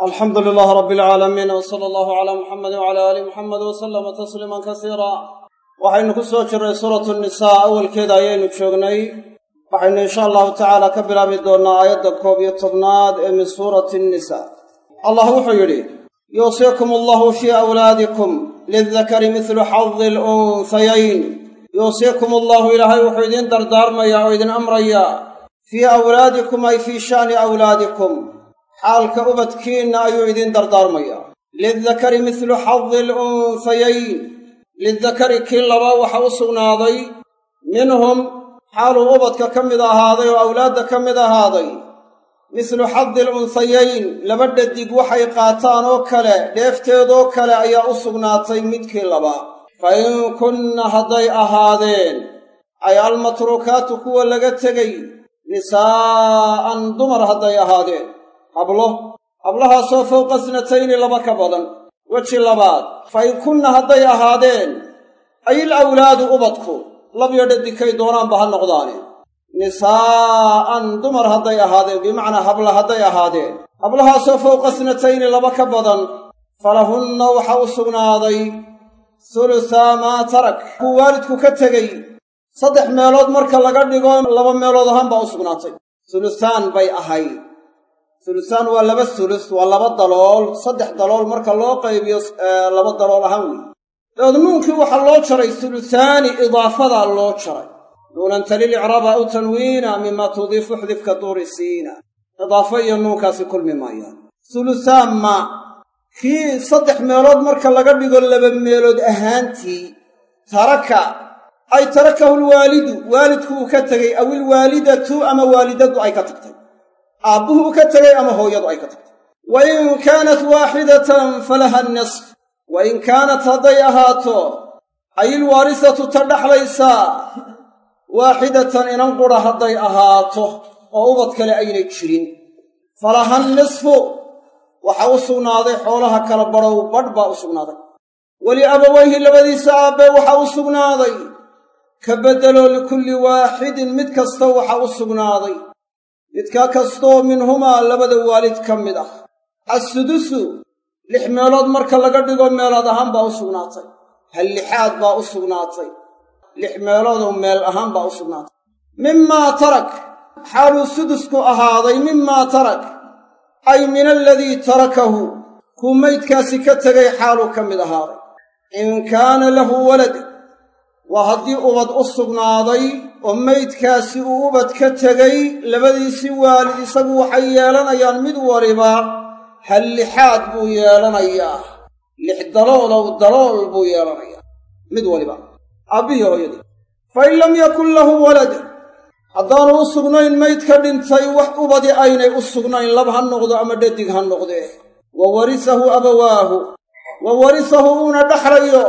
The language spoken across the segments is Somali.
alxamdu lilaah rabbi alcaalamiin w sala allahu calaa muxamedi wcala aali muxamed wasalama tasliiman kasiira waxaynu ku soo jirray suuratu nisaa awalkeeda ayaynu joognay waxaynu insha allahu tacaala ka bilaabi doonnaa aayadda koob iyo tobnaad ee min suurati nnisaa allah wuxuu yidhi yuusiikum allahu fii awlaadikum lildakari midlu xadi alunhayayn yuusiikum allahu ilaahay wuxuu idiin dardaarmayaa oo idin amrayaa fii awlaadikum ay fii sha'ni awlaadikum xaalka ubadkiinna ayuu idiin dardaarmayaa lildakari midlu xadi alunhayayn lidakari kii labaa waxa u sugnaaday minhum xaaluu ubadka ka mid ahaaday oo awlaadda ka mid ahaaday mislu xadi alunhayayn laba dhadig waxay qaataan oo kale dheefteedoo kale ayaa u sugnaatay midkii labaa fa in kunna hadday ahaadeen ay almatruukaatu kuwa laga tegay nisaa'an dumar hadday ahaadeen hablo hablahaasoo fowqa snatayni laba ka badan weji labaad fa in kunna hadday ahaadeen ayil awlaadu ubadku labyo dhadigkay doonaanba ha noqdaane nisaa'an dumar hadday ahaadeen bimacnaa habla hadday ahaadeen hablahaasoo fowqa snatayni laba ka badan falahunna waxa u sugnaaday sulusaa maa tarak kuu waalidku ka tegey saddex meelood marka laga dhigo laba meelood ahaan baa u sugnaatay sulusaan bay ahayd sulusaan waa laba sulus waa laba dalool saddex dalool marka loo qaybiyo laba dalool ahaan weeye dabeed nuunkii waxaa loo jaray sulusaani idaafadaa loo jaray nuunan talil icraaba aw tanwiina mima tudiifu xdifka duuri siina idaafo iyo nuunkaasi kulmi maayaan sulusaan ma kii saddex meelood marka laga dhigo laba meelood ahaantii taraka ay tarakahu lwaalidu waalidku uu ka tegey aw ilwaalidatu ama waalidadu ay ka tagtay aabbuhu u ka tegey ama hooyadu ay ka tagtay wa in kaanat waaxidatan falaha nisf wa in kaanat hadday ahaato ay ilwaarisatu ta dhaxlaysaa waaxidatan inan qura hadday ahaato oo ubad kale aynay jirin falaha nisfu waxa u sugnaaday xoolaha kala badhow badh baa u sugnaaday weliabawayhi labadiisa aabbee waxa u sugnaaday ka beddeloo likulli waaxidin mid kasta waxa u sugnaaday midka kastoo minhumaa labada waalid ka mid ah assudusu lix meelood marka laga dhigo meelood ahaan baa u sugnaatay hal lixaad baa u sugnaatay lix meeloodoo meel ahaan baa u sugnaatay mimaa tarak xaaluu sudusku ahaaday mimaa tarak ay min aladii tarakahu kuu maydkaasi ka tegay xaaluu ka mid ahaaday in kaana lahu walad waa haddii ubad u sugnaaday oo maydkaasi uu ubad ka tegay labadiisii waalid isagu waxay yeelanayaan mid waliba hal lixaad buu yeelanayaa lix daloolow dalool buu yeelanayaa mid waliba aabbihii hooyadii fa in lam yakun lahu walad haddaanu u sugnayn mayd ka dhintay wax ubadi aynay u sugnayn lab ha noqdo ama dhadig ha noqdee wa warisahu abawaahu wa warisahu uuna dhaxlayo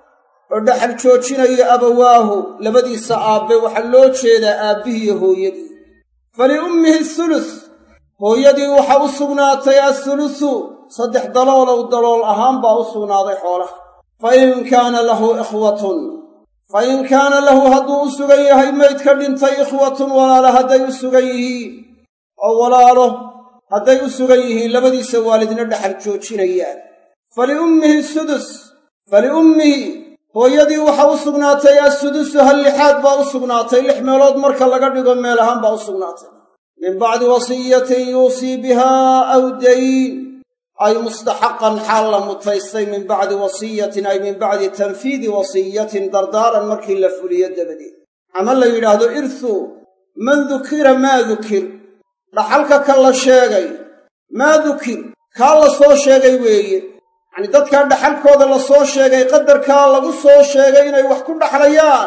oo dhaxal joojinayo abawaahu labadiisa aabbe waxaa loo jeedaa aabbihiiyo hooyadii faliummihi sulus hooyadii waxa u sugnaatay assulusu saddex daloolow dalool ahaan baa u sugnaaday xoolaha fa in kaana lahu ikhwatun fa in kaana lahu hadduu u sugan yahay mayd ka dhintay ikhwatun walaalo hadday u sugan yihiin oo walaalo hadday u sugan yihiin labadiisa waalidna dhaxal joojinayaan faliummihi sudus faliummihi hooyadii waxa u sugnaatay assudusu hal lixaad baa u sugnaatay lix meelood marka laga dhigo meel ahaan baa u sugnaatay min bacdi wasiyatin yuusii bihaa aw dayn ay mustaxaqan xaal la mutaystay min bacdi wasiyatin ay min bacdi tanfiidi wasiyatin dardaaran markii la fuliyo dabadeed ama la yidhaahdo irhu man dukira maa dukir dhaxalka ka la sheegay maa dukir kaa la soo sheegay weeye yacnii dadkaa dhaxalkooda la soo sheegay qadarkaa lagu soo sheegay inay wax ku dhaxlayaan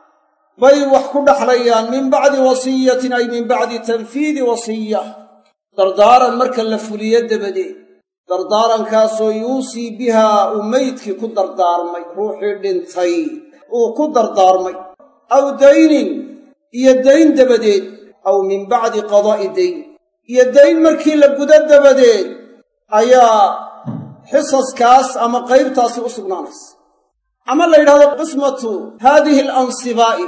bay wax ku dhaxlayaan min bacdi wasiyatin ay min bacdi tanfiidi wasiya dardaaran marka la fuliyo dabadeed dardaarankaasoo yuusii bihaa uu meydkii ku dardaarmay ruuxii dhintay uu ku dardaarmay aw daynin iyo dayn dabadeed aw min bacdi qadaa'i dayn iyo dayn markii la gudo dabadeed ayaa xisaskaas ama qaybtaasi u sugnaanaysa ama la yidhahdo qismatu haadihi alansibaa'i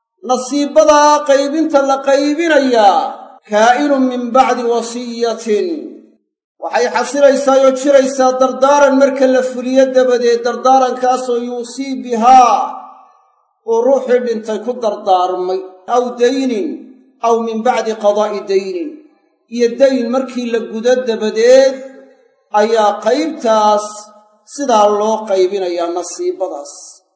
nasiibadaa qaybinta la qaybinayaa kaa'inun min bacdi wasiyatin waxay xasilaysaa oo jiraysaa dardaaran marka la fuliyo dabadeed dardaarankaasoo yuusii bihaa uu ruuxii dhintay ku dardaarmay aw daynin aw min bacdi qadaa'i daynin iyo dayn markii la gudo dabadeed ayaa qaybtaas sidaa loo qaybinayaa nasiibadaas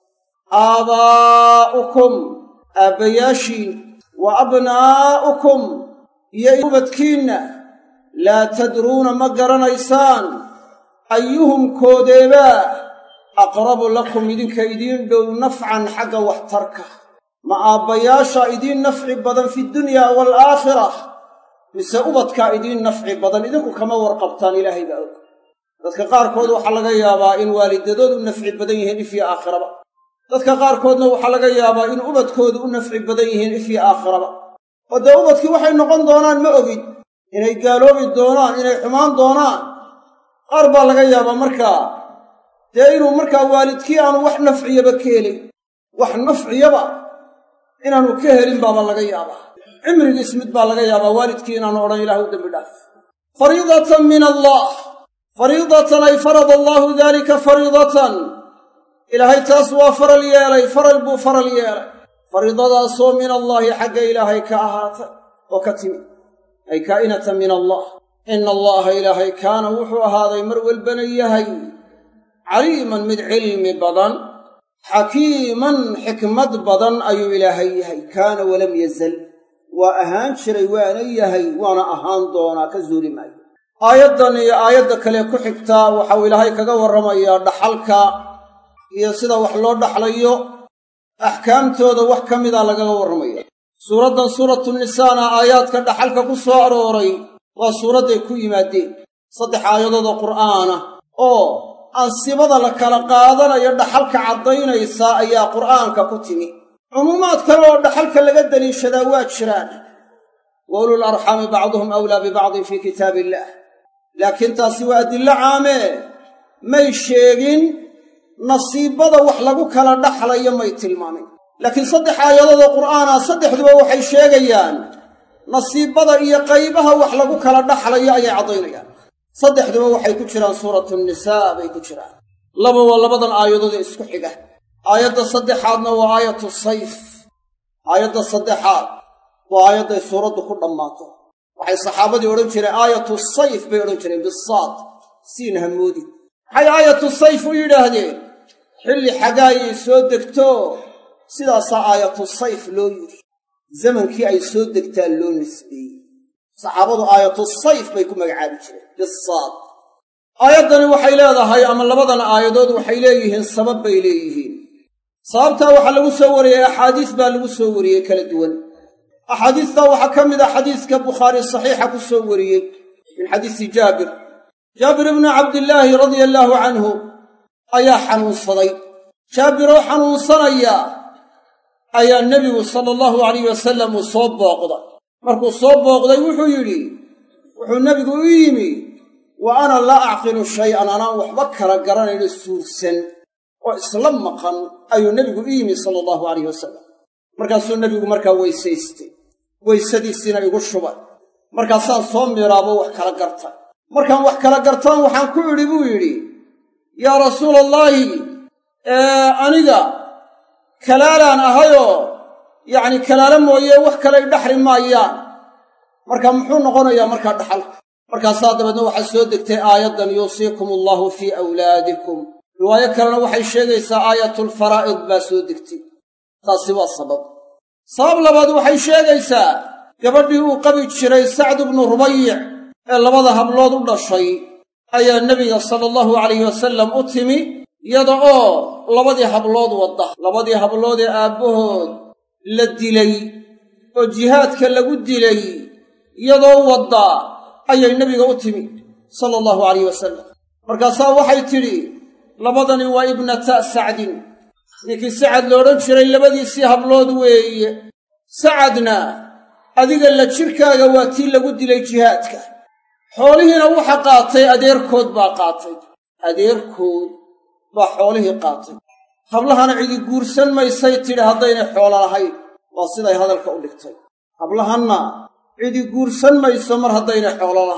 aabaa'ukum aabbayaashiin wa abnaa'ukum iyo ubadkiinna laa tadruuna ma garanaysaan ayuhum koodeebaa aqrabu lakum idinka idiin dhow nafcan xagga waxtarka ma aabbayaasha idiin nafci badan fi dunyaa waalaakhira mise ubadkaa idiin nafci badan idinku kama warqabtaan ilaahay baa og dadka qaarkood waxaa laga yaabaa in waalidadood u nafci badan yihiin ifyo aakhiraba dadka qaarkoodna waxaa laga yaabaa in ubadkoodu u nafci badan yihiin ifyo aakhiraba oo dee ubadkii waxay noqon doonaan ma ogid inay gaaloobi doonaan inay xumaan doonaan qaar baa laga yaabaa markaa dee inuu markaa waalidkii aanu wax nafciyaba ka helin wax nafciyaba inaanu ka helin baaba laga yaabaa cimrigiis mid baa laga yaabaa waalidkii inaanu odhan ilaah u dembi dhaaf fariidatan min allah fariidatan ay farada allaahu daalika fariidatan ilaahay taas waa faral yeelay faral buu faral yeelay fariidadaasoo min allaahi xagga ilaahay ka ahaatay oo ka timi ay kaa'inatan min allah ina allaha ilaahay kaana wuxuu ahaaday mar walbana yahay caliiman mid cilmi badan xakiiman xikmad badan ayuu ilaahay yahay kaana walam yazal waa ahaan jiray waana yahay waana ahaan doonaa ka zuuli maayo aayaddan iyo aayadda kale ku xigtaa waxau ilaahay kaga warramayaa dhaxalka iyo sida wax loo dhaxlayo axkaamtooda wax ka mida lagaga warramaya suuraddan suuratu nisaana aayaadka dhaxalka ku soo arooray waa suuradday ku yimaadeen saddex aayadood oo qur'aana oo ansibada la kala qaadanayo dhaxalka caddaynaysa ayaa qur'aanka ku timi cumuumaad kale oo dhaxalka laga deliishadaa waa jiraan wa ulul arxaami bacduhum awlaa bibacdin fii kitaabi illaah laakiin taasi waa adillo caamee may sheegin nasiibada wax lagu kala dhaxlayo may tilmaamin laakiin saddex aayadoodoo qur'aana saddexduba waxay sheegayaan nasiibada iyo qaybaha wax lagu kala dhaxlayo ayay caddaynayaan saddexduba waxay ku jiraan suuratu nisaa bay ku jiraan laba waa labadan aayadood ee isku xiga aayadda saddexaadna waa aayatu sayf aayadda saddexaad waa aayadday suuraddu ku dhammaato waxay saxaabadii odhan jireen aayatu sayf bay odhan jireen bisaad siin hamoodi maxay aayatu sayf u yidhaahdeen xilli xagaayay soo degto sidaasaa aayatu sayf loo yidhi zamankii ay soo degtaa loo nisbeeyey saxaabadu aayatu sayf bay ku magacaabi jireen bisaad aayaddani waxay leedahay ama labadan aayadood waxay leeyihiin sabab bay leeyihiin sababtaa waxaa lagu soo wariyey axaadiis baa lagu soo wariyey kala duwan axaadiistaa waxaa ka mid a xadiiska bukhaari saxiixa ku soo wariyey min xadiisi jaabir jaabir ibnu cabdillaahi radia allaahu canhu ayaa xanuunsaday jaabiroo xanuunsanaya ayaa nebigu sala allahu alayh wasalam uu soo booqday markuu soo booqday wuxuu yidhi wuxuu nebigu u yimi wa ana laa acqilu shay'an anaan waxba kala garanayno suursan oo isla maqan ayuu nebigu u yimi sala allahu alayh wasalam markaasuu nebigu markaa weysaystay weysadiisiina igu shubay markaasaan soo miiraabo wax kala gartay markaan wax kala gartaan waxaan ku idhi buu yidhi yaa rasuula allaahi aniga kalaalaan ahayoo yacni kalaala mooye wax kalay dhaxli maayaan marka muxuu noqonayaa markaa dhaxalka markaasaa dabeedna waxaa soo degtay aayaddan yuusiikum allaahu fii awlaadikum riwaayo kalena waxay sheegaysaa aayatulfaraa'id baa soo degtay taasi waa sabab sabab labaad waxay sheegaysaa gabadhii uu qabi jiray sacdu bnu rubayic ee labada hablood u dhashay ayaa nebiga sala allahu calayhi wasallam u timi iyada oo labadii hablood wadda labadii hablood ee aabbahood la dilay oo jihaadka lagu dilay iyadoo wadda ayay nebiga u timi sala allahu calayh wasalam markaasaa waxay tidhi labadani waa ibnata sacdin ninkii sacad la odhan jiray labadiisii hablood weeye sacadna adiga la jirkaaga waa tii lagu dilay jihaadka xoolihiina waxa qaatay adeerkood baa qaatay adeerkood baa xoolihii qaatay hablahana cidi guursan maysay tidhi haddaynay xoolo lahayn waa siday hadalka u dhigtay hablahanna cidi guursan mayso mar haddaynay xoolo lahayn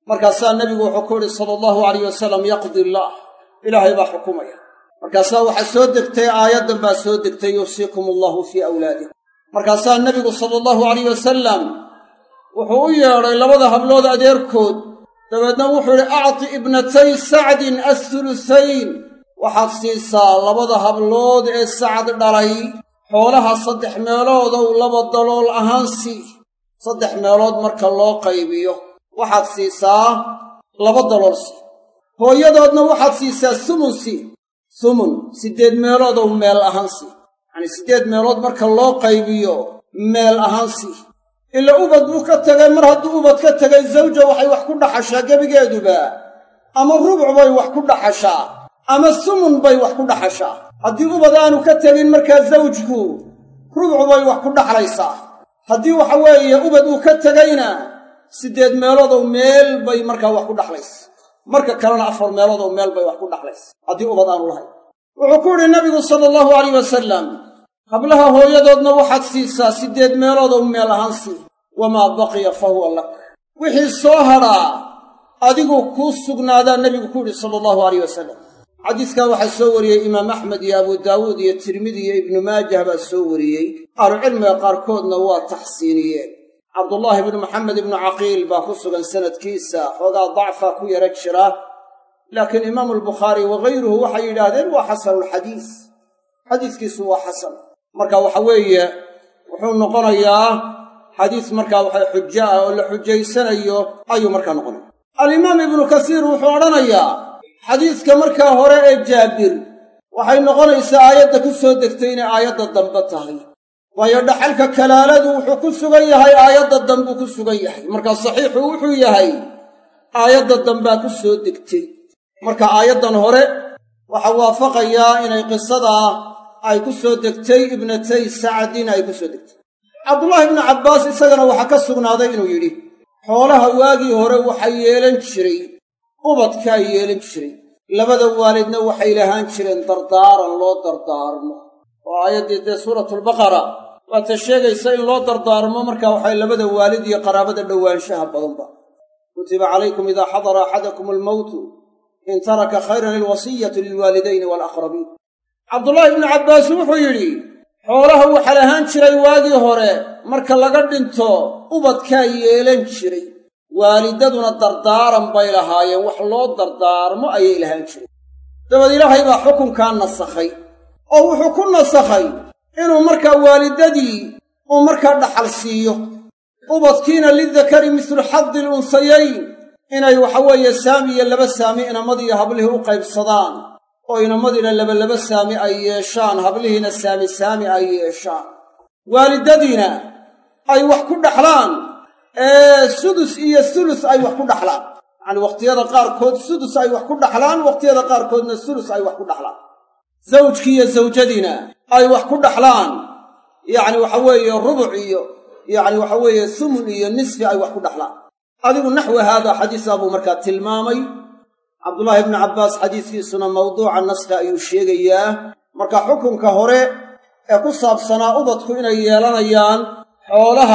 markaasaa nebigu wuxuu ku yidhi sala allahu alayh wasalam yaqdi illaah ilaahay baa xukumaya markaasaa waxaa soo degtay aayaddan baa soo degtay yuusiikum allahu fii awlaadikum markaasaa nebigu sala allahu alayh wasalam wuxuu u yeedhay labada hablood adeerkood dabeedna wuxuu yidhi acti ibnatay sacdin athulusayn waxaad siisaa labada hablood ee sacad dhalay xoolaha saddex meeloodow laba dalool ahaan sii saddex meelood marka loo qaybiyo waxaad siisaa laba dalool sii hooyadoodna waxaad siisaa sumun sii sumun siddeed meeloodow meel ahaan sii yacanii siddeed meelood marka loo qaybiyo meel ahaan sii ila ubad buu ka tegay mar hadduu ubad ka tegay zawja waxay wax ku dhaxashaa gebigeeduba ama rubuc bay wax ku dhaxashaa ama sumun bay wax ku dhaxashaa haddii ubad aanu ka tegin markaa zawjku rubuc bay wax ku dhaxlaysaa haddii waxa weeye ubad uu ka tegayna siddeed meeloodow meel bay markaa wax ku dhaxlaysa marka kalena afar meeloodow meel bay wax ku dhaxlaysa haddii ubad aanu lahayn wuxuu ku yidhi nabigu sala allahu alayh wasalam hablaha hooyadoodna waxaad siisaa siddeed meeloodow meel ahaan sii wamaa baqiya fa huwa lak wixii soo hadhaa adigu kuu sugnaadaa nebigu ku yidhi sala allahu alayh wasalam xadiiskaa waxaa soo wariyey imaam axmed iyo abu daawuud iyo tirmidi iyo ibnu maajah baa soo wariyey ahlucilmiga qaarkoodna waa taxsiiniyeen cabdullaahi ibnu maxamed ibnu caqiil baa ku sugan sanadkiisa xoogaa dacfaa ku yara jira laakiin imaamu albukhaari wakayruhu waxay yidhaahdeen waa xasanulxadiis xadiiskiisu waa xasan marka waxa weeye wuxuu noqonayaa xadiis markaa waxa xujo ah oo la xujaysanayo ayuu markaa noqonaya alimaam ibnu kasiir wuxuu odhanayaa xadiiska markaa hore ee jaabir waxay noqonaysaa aayadda ku soo degtay inay aayadda dambe tahay waayo dhaxalka kalaaladu wuxuu ku sugan yahay aayadda dambuu ku sugan yahay markaa saxiixu wuxuu yahay aayadda dambaa ku soo degtay marka aayaddan hore waxaa waafaqayaa inay qisadaa ay ku soo degtay ibnatay sacdin ay ku soo degtay cabdullaahi ibnu cabbaas isagana waxaa ka sugnaaday inuu yidhi xoolaha waagii hore waxaa yeelan jiray ubadkaa yeelan jiray labada waalidna waxay lahaan jireen dardaaran loo dardaarmo oo aayaddii dee suuratulbaqara waata sheegaysa in loo dardaarmo markaa waxay labada waalid iyo qaraabada dhowaanshaha badanba kutiba calaykum idaa xadara axadakum almowtu in taraka khayran ilwasiyatu lilwaalidayni waalaqrabiin cabdullaahi ibnu cabbaas wuxuu yidhi xoolaha waxaa lahaan jiray waagii hore marka laga dhinto ubadkaa yeelan jiray waalidaduna dardaaran bay lahaayeen wax loo dardaarmo ayay lahaan jireen dabeed ilaahay baa xukunkaa nasakhay oo wuxuu ku nasakhay inuu markaa waalidadii uu markaa dhaxal siiyo ubadkiina lidakari mislu xaddi ilunsayayn inay waxaweeye saami iyo laba saami inamadiiyo hablihii u qaybsadaan oo inamadiina labalaba saami ay yeeshaan hablihiina saami saami ay yeeshaan waalidadiina ay wax ku dhaxlaan ee sudus iyo sulus ay wax ku dhaxlaan yacanii wakhtiyada qaarkood sudus ay wax ku dhaxlaan wakhtiyada qaarkoodna sulus ay wax ku dhaxlaan zawjkii iyo zawjadiina ay wax ku dhaxlaan yacni waxa weeye rubuc iyo yacni waxa weeye sumun iyo nisfi ay wax ku dhaxlaan adigu naxwi haada xadiisaa buu markaa tilmaamay cabdullaahi ibnu cabbaas xadiiskiisuna mawduuca naska ayuu sheegayaa marka xukunka hore ee ku saabsanaa ubadku inay yeelanayaan xoolaha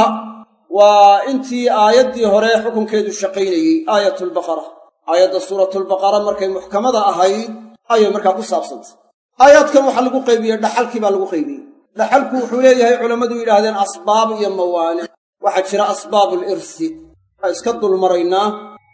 waa intii aayaddii hore xukunkeedu shaqaynayey aayatulbaqara aayadda suuratulbaqara markay muxkamada ahayd ayay markaa ku saabsantay aayaadkan waxaa lagu qaybiyey dhaxalkii baa lagu qaybiyey dhaxalku wuxuu leeyahay culammadu yidhaahdeen asbaab iyo mawaanic waxaa jira asbaabul irsi waa iska dulmaraynaa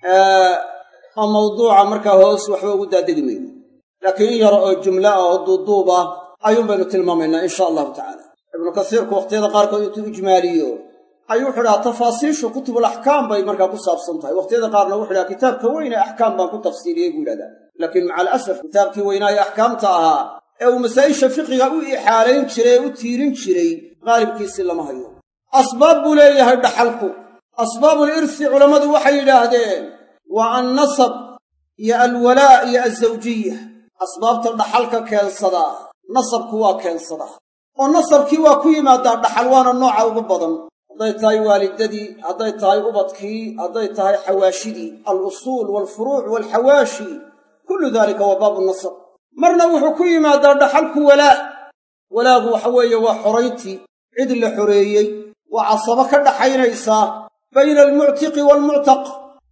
oo mawduuca markaa hoos waxba ugu daadegi mayno laakiin in yaro oo jumla ah oo duuduub ah ayuun baynu tilmaamaynaa insha allahu tacaala ibnu kasiirku wakhtiyada qaarkood intuu ijmaaliyo ayuu wuxu dhaha tafaasiishu kutubul axkaam bay markaa ku saabsan tahay wakhtiyada qaarna wuxu dhaha kitaabka weyne axkaam baan ku tafsiiliyey buu yidhahdaa laakiin maca alasaf kitaabkii weynaaye axkaamta ahaa ee uu masaa'isha fiqiga u ixaalayn jiray ee u tiirin jiray qaalibkiisii lama hayo asbaab buu leeyahay dhaxalku asbaabul irsi culammadu waxay yidhaahdeen waa annasab iyo alwalaa iyo alsawjiya asbaabta dhaxalka keensadaa nasabku waa keensadaa oo nasabkii waa ku yimaadaa dhaxal waana nooca ugu badan hadday tahay waalidadii hadday tahay ubadkii hadday tahay xawaashidii alusuul waalfuruuc waalxawaashi kullu daalika waa baabu nasab marna wuxuu ku yimaadaa dhaxalku walaa walaagu waxa weeye waa xorayntii cid la xoreeyey waa casabo ka dhaxaynaysaa bayna almuctiqi waalmuctaq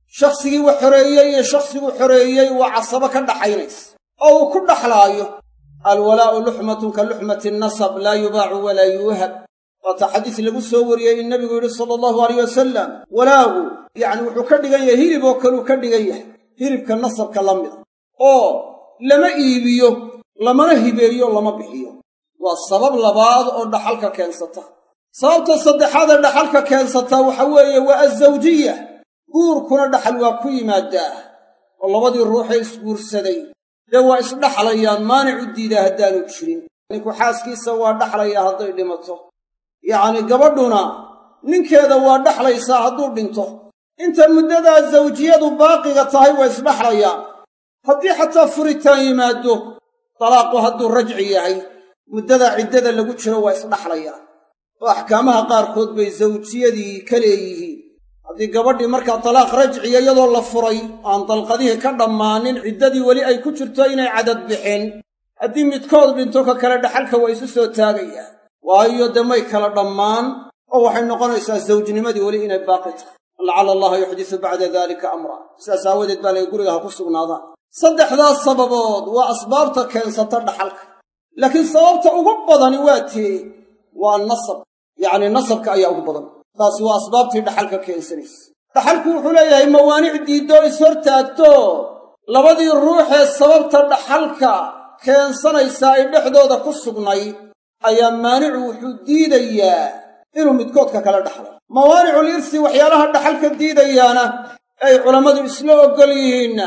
shakhsigii wax xoreeyey iyo shakhsiguu xoreeyey waa casabo ka dhaxaynaysa oo uu ku dhaxlaayo alwalaa'u luxmatun ka luxmati nasab laa yubaacu walaa yuuhab waata xadiis lagu soo wariyey in nebigu yidhi sala allahu alayh wasalam walaagu yacni wuxuu ka dhigan yahay hilib oo kaluu ka dhigan yahay hilibka nasabka la mida oo lama iibiyo lamana hibeeyo lama bixiyo waa sabab labaad oo dhaxalka keensata sababta saddexaad ee dhaxalka keensataa waxa weeye waa azawjiya guurkuna dhaxal waa ku yimaadaa oo labadii ruuxee isguursaday dee waa isdhaxlayaan maanic u diidaa haddaanu jirin ninku xaaskiisa waa dhaxlayaa hadday dhimato yacni gabadhuna ninkeeda waa dhaxlaysaa hadduu dhinto inta muddadaa zawjiyadu baaqiga tahay waa isdhaxlayaan haddii xataa furitaan yimaaddo dalaaqu hadduu rajci yahay muddada ciddada lagu jiro waa isdhaxlayaan oo axkaamaha qaarkood bay zawjiyadii ka leeyihiin haddii gabadhii markaa talaaq rajciya iyadoo la furay aan dalqadihii ka dhammaanin ciddadii weli ay ku jirto inay cadad bixin haddii midkood dhinto ka kale dhaxalka waa isu soo taagayaan waayo dee may kala dhammaan oo waxay noqonaysaa zawjnimadii weli inay baaqi tahay lacala allaha yuxdisu bacda daalika amra sidaas aawadeed baa laga guriga ha ku sugnaadaan saddexdaas sababood waa asbaabta keensata dhaxalka laakiin sababta ugu badani waa tee waa nasab yacni nasabka ayaa ugu badan taasi waa asbaabtii dhaxalka keensanaysa dhaxalku wuxuu leeyahay mawaanic diiddoo ishortaagto labadii ruuxee sababta dhaxalka keensanaysaa ay dhexdooda ku sugnayd ayaa maanicu wuxuu diidayaa inuu midkoodka kala dhaxlo mawaanicul irsi waxyaalaha dhaxalka diidayaana ay culammadu isla oggol yihiinna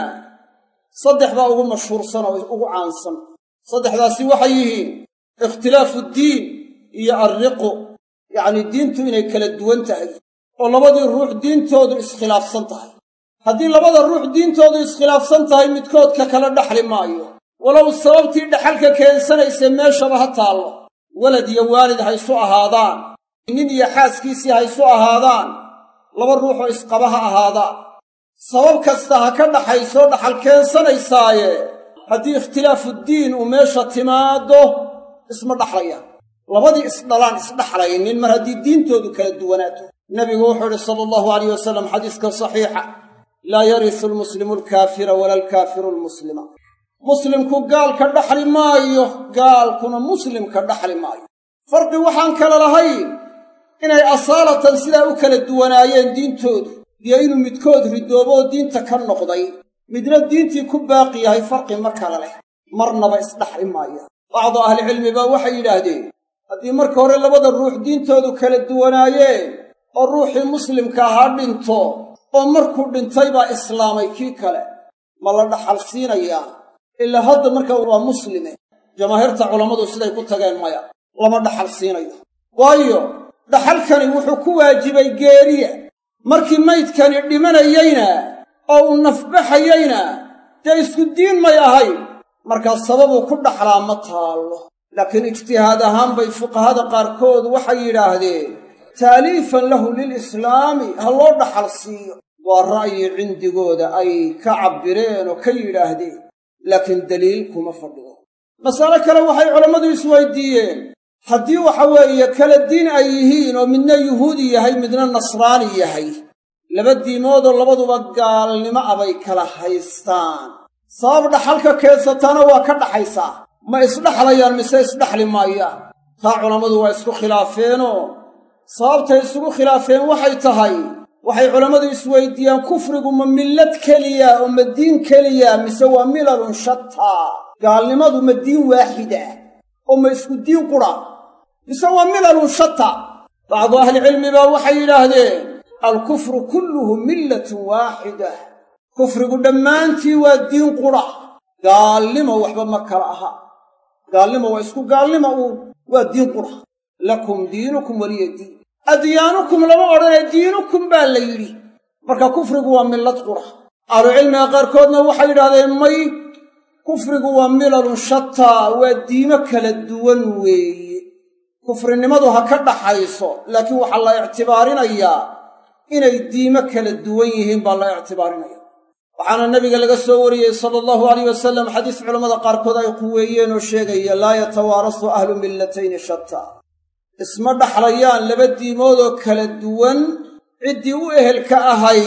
saddex baa ugu mashhuursan oo ugu caansan saddexdaasi waxay yihiin ikhtilaafu ddiin iyo alriqu yacnii diintu inay kala duwan tahay oo labadii ruux diintoodu iskhilaafsan tahay haddii labada ruux diintoodu iskhilaafsan tahay midkoodka kala dhaxli maayo walow sababtii dhaxalka keensanaysa meeshaba ha taallo walad iyo waalid ha ysu ahaadaan nin iyo xaaskiisii ha ysu ahaadaan laba ruuxoo isqaba ha ahaadaan sabab kasta ha ka dhaxaysoo dhaxal keensanaysaaye haddii ikhtilaafuddiin uu meesha timaaddo isma dhaxlayaan labadii isdhalaan isdhaxlaynin mar haddii diintoodu kala duwanaato nebigu wuxuu idhi sala allahu alayh wasalam xadiiska saxiixa laa yarisu almuslimu alkaafira wala alkaafiru almuslima muslimku gaalka dhaxli maayo gaalkuna muslimka dhaxli maayo farqi waxaan kala lahayn inay asaalatan sidaa u kala duwanaayeen diintoodu iyo inuu midkood ridooboo diinta ka noqday midna diintii ku baaqi yahay farqi ma kala leh marnaba isdhaxli maayaan bacdu ahlicilmi baa waxay yidhaahdeen haddii marka hore labada ruux diintoodu kala duwanaayeen oo ruuxii muslimka ahaa dhinto oo markuu dhintay baa islaamay kii kale ma la dhaxal siinayaa ilaa hadda marka waa muslime jamaahiirta culammadu siday ku tageen maya lama dhaxal siinayo waayo dhaxalkani wuxuu ku waajibay geeriya markii maydkani dhimanayeyna oo uu nafbaxayeyna dee isku diin may ahayn markaa sababuu ku dhaxlaa ma taallo laakiin ijtihaad ahaan bay fuqahada qaarkood waxay yidhaahdeen taaliifan lahu lilislaami ha loo dhaxal siiyo waa ra'yi cindigooda ay ka cabbireen oo ka yidhaahdeen laakiin daliil kuma fadhido masale kale waxay culammadu isweydiiyeen haddii waxa weeye kala diin ay yihiin oo midna yuhuudi yahay midna nasraani yahay laba diimoodoo labaduba gaalnimo abay kala haystaan sabab dhaxalka keensataana waa ka dhaxaysaa ma isdhaxlayaan mise isdhaxli maayaan taa culammadu waa isku khilaafeenoo sababtay isugu khilaafeen waxay tahay waxay culammadu isweydiiyaan kufrigu ma millad keliya oo ma diin keliya mise waa milalun shataa gaalnimadu ma diin waaxida oo ma isku diin qura mise waa milalun shata bacdu ahlicilmi baa waxay yidhaahdeen alkufru kulluhu millatun waaxida kufrigu dhammaantii waa diin qura gaalnimo waxba ma kala aha gaalnimo waa isku gaalnimo uun waa diin qura lakum diinukum weliya diin adyaanukum lama odhanee diinukum baa la yidhi marka kufrigu waa millad qura ahlucilmiga qaarkoodna waxay yidhahdeen may kufrigu waa milalun shataa waa diimo kala duwan weeye kufrinimadu ha ka dhaxayso laakiin waxaa la ictibaarinayaa inay diimo kala duwan yihiin baa la ictibaarinaya waxaana nabiga laga soo wariyey sala allahu alayh wasalam xadiis culammada qaarkood ay quweeyeen oo sheegaya laa yatawaarasu ahlu millatayni shataa isma dhaxlayaan laba diimoodoo kala duwan ciddii u ehelka ahayd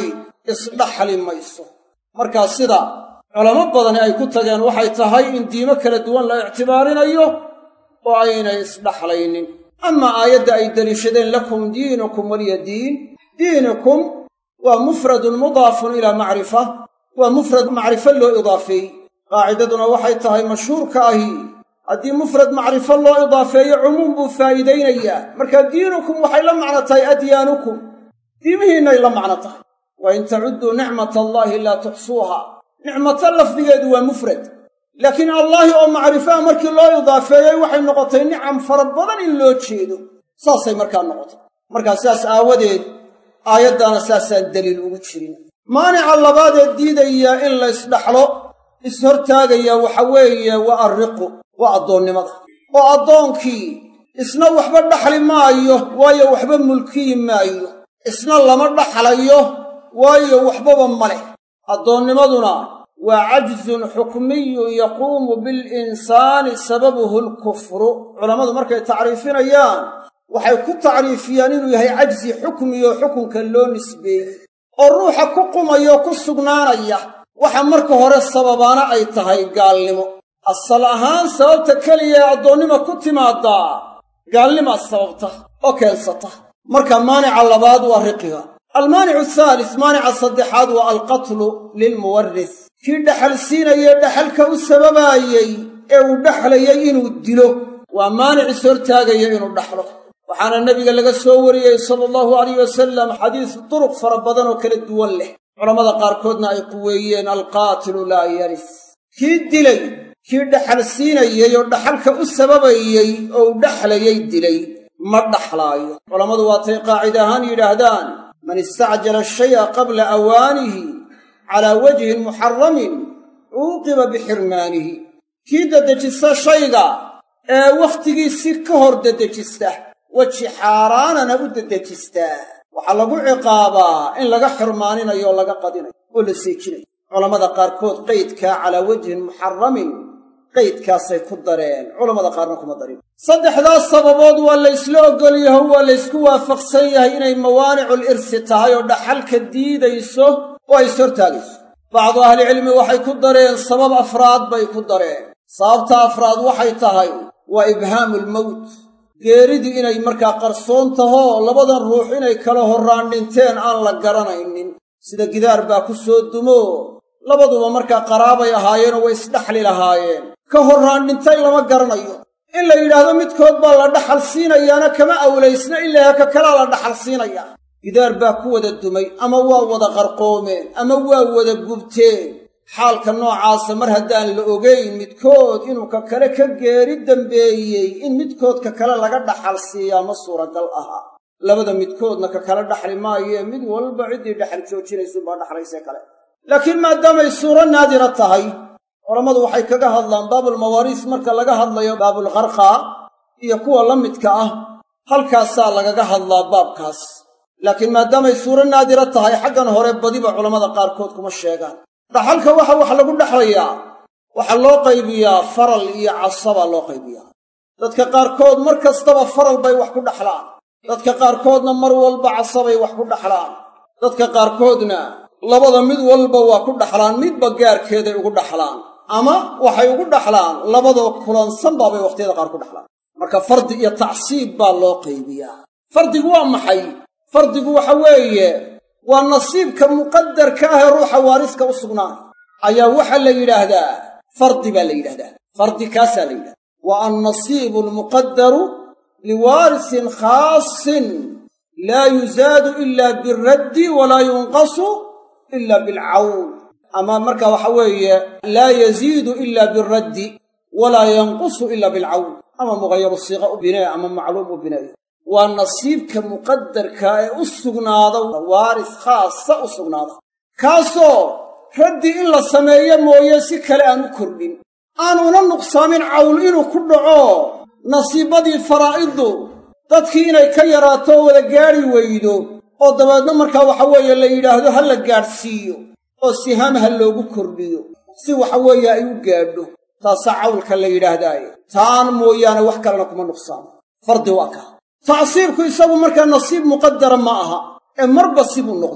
isdhaxli mayso markaa sida culamo badani ay ku tageen waxay tahay in diimo kala duwan la ictibaarinayo oo aynay isdhaxlaynin amaa aayadda ay deliishadeen lakum diinukum waliya diin diinukum waa mufradun mudaafun ilaa macrifa waa mufrad macrifo loo idaafeeyey qaacidaduna waxay tahay mashhuurka ahi haddii mufrad macrifo loo idaafeeyo cumuum buu faa'iidaynayaa marka diinukum waxay la macno tahay adyaanukum diimihiinnay la macno tahay wa in tacudduu nicmata allaahi laa tuxsuuha nicmato lafdigeedu waa mufrad laakiin allaahi oo macrifaha markii loo idaafeeyey waxay noqotay nicam fara badan in loo jeedo saasay markaa noqotay markaa sidaas aawadeed aayaddaana saasaan daliil ugu jirin maanica labaadee diidaya in la ysdhaxlo ishortaagaya waxa weeye waa arriqu waa addoonnimada oo addoonkii isna waxba dhaxli maayo waayo waxba mulkiyi maayo isna lama dhaxlayo waayo waxbaba ma leh addoonnimaduna waa cajzun xukmiyun yaquumu bilinsaani sababuhu lkufru culammadu markay tacriifinayaan waxay ku tacriifiyaan inuu yahay cajzi xukmiyo xukunka loo nisbeeyey oo ruuxa ku qumayoo ku sugnaanaya waxa marka hore sababaana ay tahay gaalnimo asal ahaan sababta keliya ee addoonnima ku timaaddaa gaalnimaa sababta oo keensata marka maanica labaad waa riqiga almaanicu ahaalis maanica saddexaad waa alqatlu lilmuwaris kii dhaxal siinayee dhaxalka u sababaayey ee uu dhaxlayay inuu dilo waa maanic is hortaagaya inuu dhaxlo waxaana nebiga laga soo wariyey sala allahu alayh wasalam xadiis duruq fara badan oo kala duwan leh culammada qaarkoodna ay quweeyeen alqaatilu laa yaris kii dilay kii dhaxal siinayey oo dhaxalka u sababayey oo u dhaxlayay dilay ma dhaxlaayo culammadu waatay qaacida ahaan yidhaahdaan man istacjala shaya qabla awaanihi calaa wajhin muxaramin cuuqiba bixirmaanihi kii dedejista shayga ee wakhtigiisii ka hor dedejista weji xaaraanana u dedejistaa waxaa lagu ciqaabaa in laga xirmaaninayo oo laga qadinayo oo la seejinayo culammada qaarkood qaydkaa calaa wajhin muxaramin qaydkaasay ku dareen culammada qaarna kuma darin saddexdaas sababood waa la ysla oggol yaho waa la ysku waafaqsan yahay inay mawaanicul irsi tahay oo dhaxalka diidayso oo ay is hortaagayso bacdu ahlicilmi waxay ku dareen sabab afraad bay ku dareen sababta afraad waxay tahay waa ibhaamulmowt geeridu inay markaa qarsoon tahoo labadan ruux inay kala horraan dhinteen aan la garanaynin sida gidaar baa ku soo dumo labaduba markaa qaraabay ahaayeenoo way isdhaxli lahaayeen ka horraan dhintay lama garanayo in la yidhaahdo midkood baa la dhaxal siinayaana kama awlaysna ilaa ka kalaa la dhaxal siinayaa gidaar baa ku wada dumay ama waa wada qarqoomeen ama waa wada gubteen xaalka noocaasa mar haddaan la ogayn midkood inuu ka kale ka geeri dambeeyey in midkoodka kale laga dhaxal siiyaa ma suuragal aha labada midkoodna ka kale dhaxli maayee mid walba ciddii dhaxal joojinaysuunbaa dhaxlaysee kale laakiin maadaamay suuro naadira tahay culammadu waxay kaga hadlaan baabulmawaariis marka laga hadlayo baabulqarqaa iyo kuwa la midka ah halkaasaa lagaga hadlaa baabkaas laakiin maadaamay suuro naadira tahay xaggan hore badiba culammada qaarkood kuma sheegaan dhaxalka waxa wax lagu dhexlayaa waxaa loo qaybiyaa faral iyo casabaa loo qaybiyaa dadka qaarkood mar kastaba faral bay wax ku dhaxlaan dadka qaarkoodna mar walba casabay wax ku dhaxlaan dadka qaarkoodna labada mid walba waa ku dhaxlaan midba gaarkeeday ugu dhaxlaan ama waxay ugu dhaxlaan labadoo kulansan baabay wakhtiyada qaar ku dhaxlaan marka fardi iyo tacsiib baa loo qaybiyaa fardigu waa maxay fardigu waxa weeye waa nasiibka muqadarka ah ee ruuxa waariska u sugnaanay ayaa waxaa la yidhaahdaa fardi baa la yidhahdaa fardi kaasaa la yidhahdaa wa annasiibu almuqadaru liwaarisin khaasin laa yuzaadu ila biraddi walaa yunqasu ila bilcawn ama marka waxa weeye laa yaziidu ila biraddi walaa yanqusu ila bilcawn ama mugayaru siiqa u binee ama macluum u bineeyo waa nasiibka muqadarka ee u sugnaada waaris khaasa u sugnaada kaasoo raddi in la sameeyo mooye si kale aan u kordhin aan una nuqsaamin cawl inuu ku dhaco nasiibadii faraa'iddu dadkii inay ka yaraato oo wada gaadhi weydo oo dabeedna markaa waxa weeye la yidhaahdo ha la gaadhsiiyo oo sihaam ha loogu kordhiyo si waxa weeye ay u gaadho taasaa cawlka la yidhaahdaaye taan mooyaane wax kalena kuma nuqsaamo fardi waa kaa tacsiibku isagu markaa nasiib muqadara ma aha ee marba sibuu noqdaa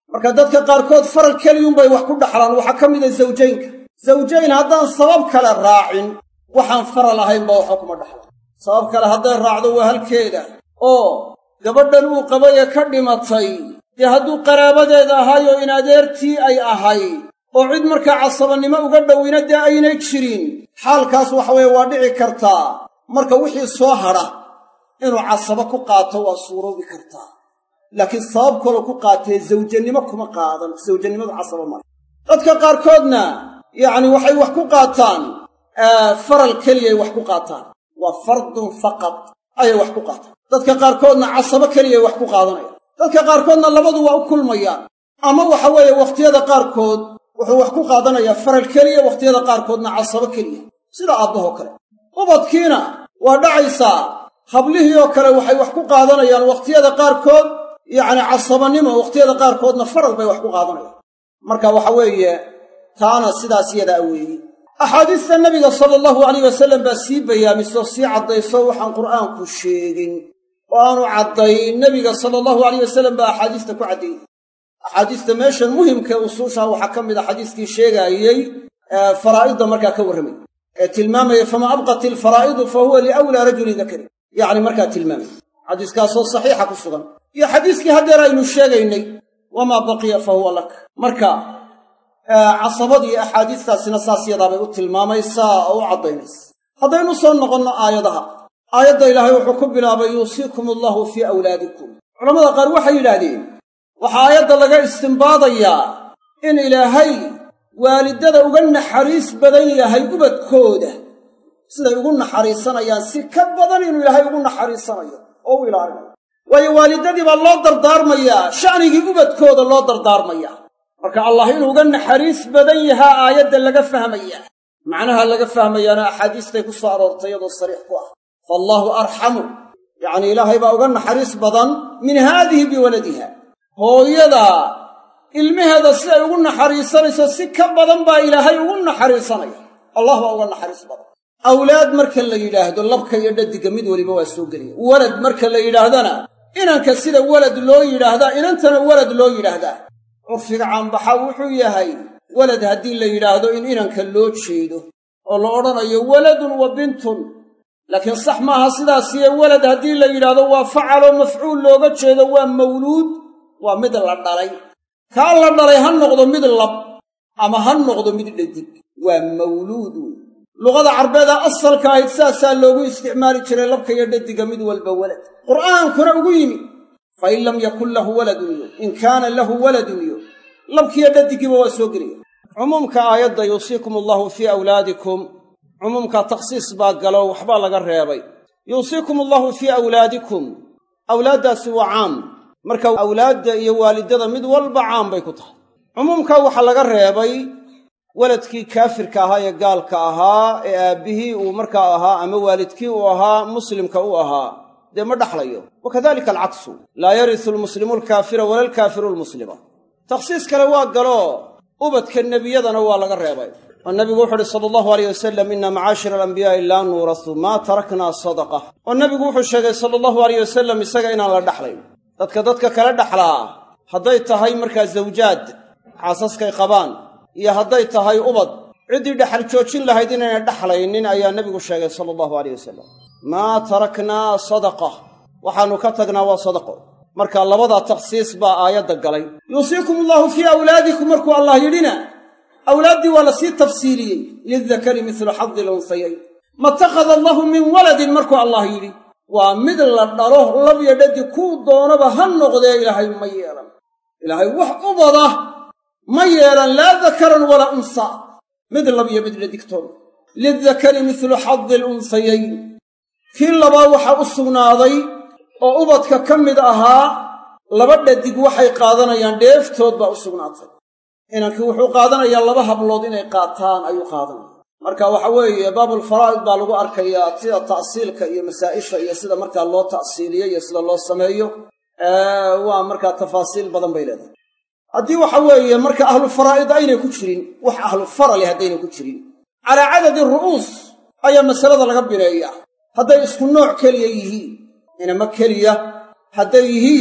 marka dadka qaarkood faral keliyunbay wax ku dhaxlaan waxaa ka mida zawjaynka zawjayn haddaan sabab kale raacin waxaan faral ahaynba waxba kuma dhaxla sabab kale hadday raacdo waa halkeeda oo gabadhan uu qabay ee ka dhimatay dee hadduu qaraabadeeda ahaayo in adeertii ay ahayd oo cid markaa casabannimo uga dhowina dee aynay jirin xaalkaas waxa weeye waa dhici kartaa marka wixii soo hadha inuu casabo ku qaato waa suuroobi kartaa laakiin sabab kaloo ku qaatee zawjannimo kuma qaadan zawjannimadu casaba male dadka qaarkoodna yacni waxay wax ku qaataan faral keliyay wax ku qaataan waa fardun faqad ayay wax ku qaataan dadka qaarkoodna casabo keliyay wax ku qaadanayaan dadka qaarkoodna labadu waa u kulmayaan ama waxa weeye wakhtiyada qaarkood wuxuu wax ku qaadanayaa faral keliya wakhtiyada qaarkoodna casabo keliya sida aabbahoo kale ubadkiina waa dhacaysaa hablihii oo kale waxay wax ku qaadanayaan wakhtiyada qaarkood yacni casabannimo wakhtiyada qaarkoodna faral bay wax ku qaadanayaan marka waxa weeye taana sidaas yadaa weeye axaadiista nebiga sala allahu alayh wasallam baa sii bayaamiso sii caddayso waxaan qur'aanku sheegin oo aanu caddayn nebiga sala allahu alayh wasallam baa axaadiista ku caddeeyey axaadiista meeshan muhimkae usuushaa waxaa ka mid a xadiiskii sheegaayey faraa'idda markaa ka warramay ee tilmaamaya famaa abqat ilfaraa'idu fa huwa liawlaa rajulin dakari yacni markaa tilmaamay xadiiskaasoo saxiixa ku sugan iyo xadiiskii haddeer aynu sheegaynay wamaa baqiya fa huwa lak marka casabadii axaadiistaasina saas yadaabay u tilmaamaysaa oo u caddaynaysa haddaynu soo noqonno aayadaha aayadda ilaahay wuxuu ku bilaabay yuusiikum allahu fii awlaadikum culamada qaar waxay yidhaahdeen waxaa aayadda laga istimbaadayaa in ilaahay waalidada uga naxariis badan yahay ubadkooda siday ugu naxariisanayaan si ka badan inuu ilaahay ugu naxariisanayo oo u ilaalinayo waayo waalidadii baa loo dardaarmayaa sha'nigii ubadkooda loo dardaarmayaa marka allah inuu uga naxariis badan yahaa aayadda laga fahmayaa macnaha laga fahmayaana axaadiistay ku soo aroortay iyadoo sariix ku ah faallaahu arxamu yacnii ilaahay baa uga naxariis badan min haadihi biwaladiha hooyada ilmaheeda siday ugu naxariisanayso si ka badan baa ilaahay ugu naxariisanaya allah baa uga naxariis badan awlaad marka la yidhaahdo labka iyo dhadiga mid weliba waa soo gelaya walad marka la yidhaahdana inanka sida walad loo yidhaahdaa inantana walad loo yidhaahdaa curfiga caanbaxa wuxuu yahay walad haddii la yidhaahdo in inanka loo jeedo oo la odhanayo waladun wa bintun laakiin sax maaha sidaasiye walad haddii la yidhaahdo waa facaloo mafcuul looga jeedo waa mawluud waa mid la dhalay kaa la dhalay ha noqdo mid lab ama ha noqdo mid dhadig waa mawluud wey luqada carbeeda asalka ahayd saasaa loogu isticmaali jiray labka iyo dhadiga mid walba walad qur'aankuna ugu yimi fa in lam yakun lahu waladun yo in kaana lahu waladun yo labkiiyo dhadigiiba waa soo gelaya cumuumka aayadda yuusiikum allahu fii awlaadikum cumuumka takhsiis baa galo waxbaa laga reebay yuusiikum allahu fii awlaadikum awlaaddaasi waa caam marka awlaadda iyo waalidada mid walba caam bay ku tahay cumuumka waxaa laga reebay waladkii kaafirka ahaa ee gaalka ahaa ee aabbihii uu markaa ahaa ama waalidkii uu ahaa muslimka u ahaa dee ma dhaxlayo wa kadalika alcaksu laa yarisu almuslimu alkaafira wala alkaafiru almuslima takhsiis kale waa galoo ubadka nebiyadana waa laga reebay oo nebigu wuxu uhi sala allahu aleyh wasalam inna macaashira alambiyaai laa nuurasu maa taraknaa sadaqa oo nebigu wuxuu sheegay sala allahu aleyh wasalam isaga inaan la dhaxlayn dadka dadka kala dhaxlaa hadday tahay markaa zawjaad xaasaskay qabaan iyo hadday tahay ubad ciddii dhexal joojin lahayd inaynay dhaxlaynin ayaa nebigu sheegay sala allahu aleyh wasalam maa taraknaa sadaqa waxaannu ka tagnaa waa sadaqo marka labadaa takhsiis baa aayadda galay yuusiikum allahu fii awlaadikum markuu allah yidhina awlaaddii waa la sii tafsiiliyey lildakari midlu xadi lunsayayn matakhada allahu min waladin markuu allah yidhi waa mid la dhalo labyo dhadi kuu doonaba ha noqdee ilaahay ma yeelan ilaahay wax ubada ma yeelan laa dakaran walaa unsaa mid labyo mid dhadigtoon lildakari midlu xadi lunsayayn kii labaa waxaa u sugnaaday oo ubadka ka mid ahaa laba dhadig waxay qaadanayaan dheeftood baa u sugnaatay inankii wuxuu qaadanayaa laba hablood inay qaataan ayuu qaadanaya marka waxa weeye baabulfaraa'id baa lagu arkayaa sida ta'siilka iyo masaa'isha iyo sida markaa loo ta'siiliyo iyo sida loo sameeyo waa markaa tafaasiil badan bay leedahay haddii waxa weeye marka ahlu faraa'id aynay ku jirin wax ahlu farali haddaynay ku jirin calaa cadadi ru'uus ayaa masalada laga bineeyaa hadday isku nooc keliya yihiin inama keliya hadday yihiin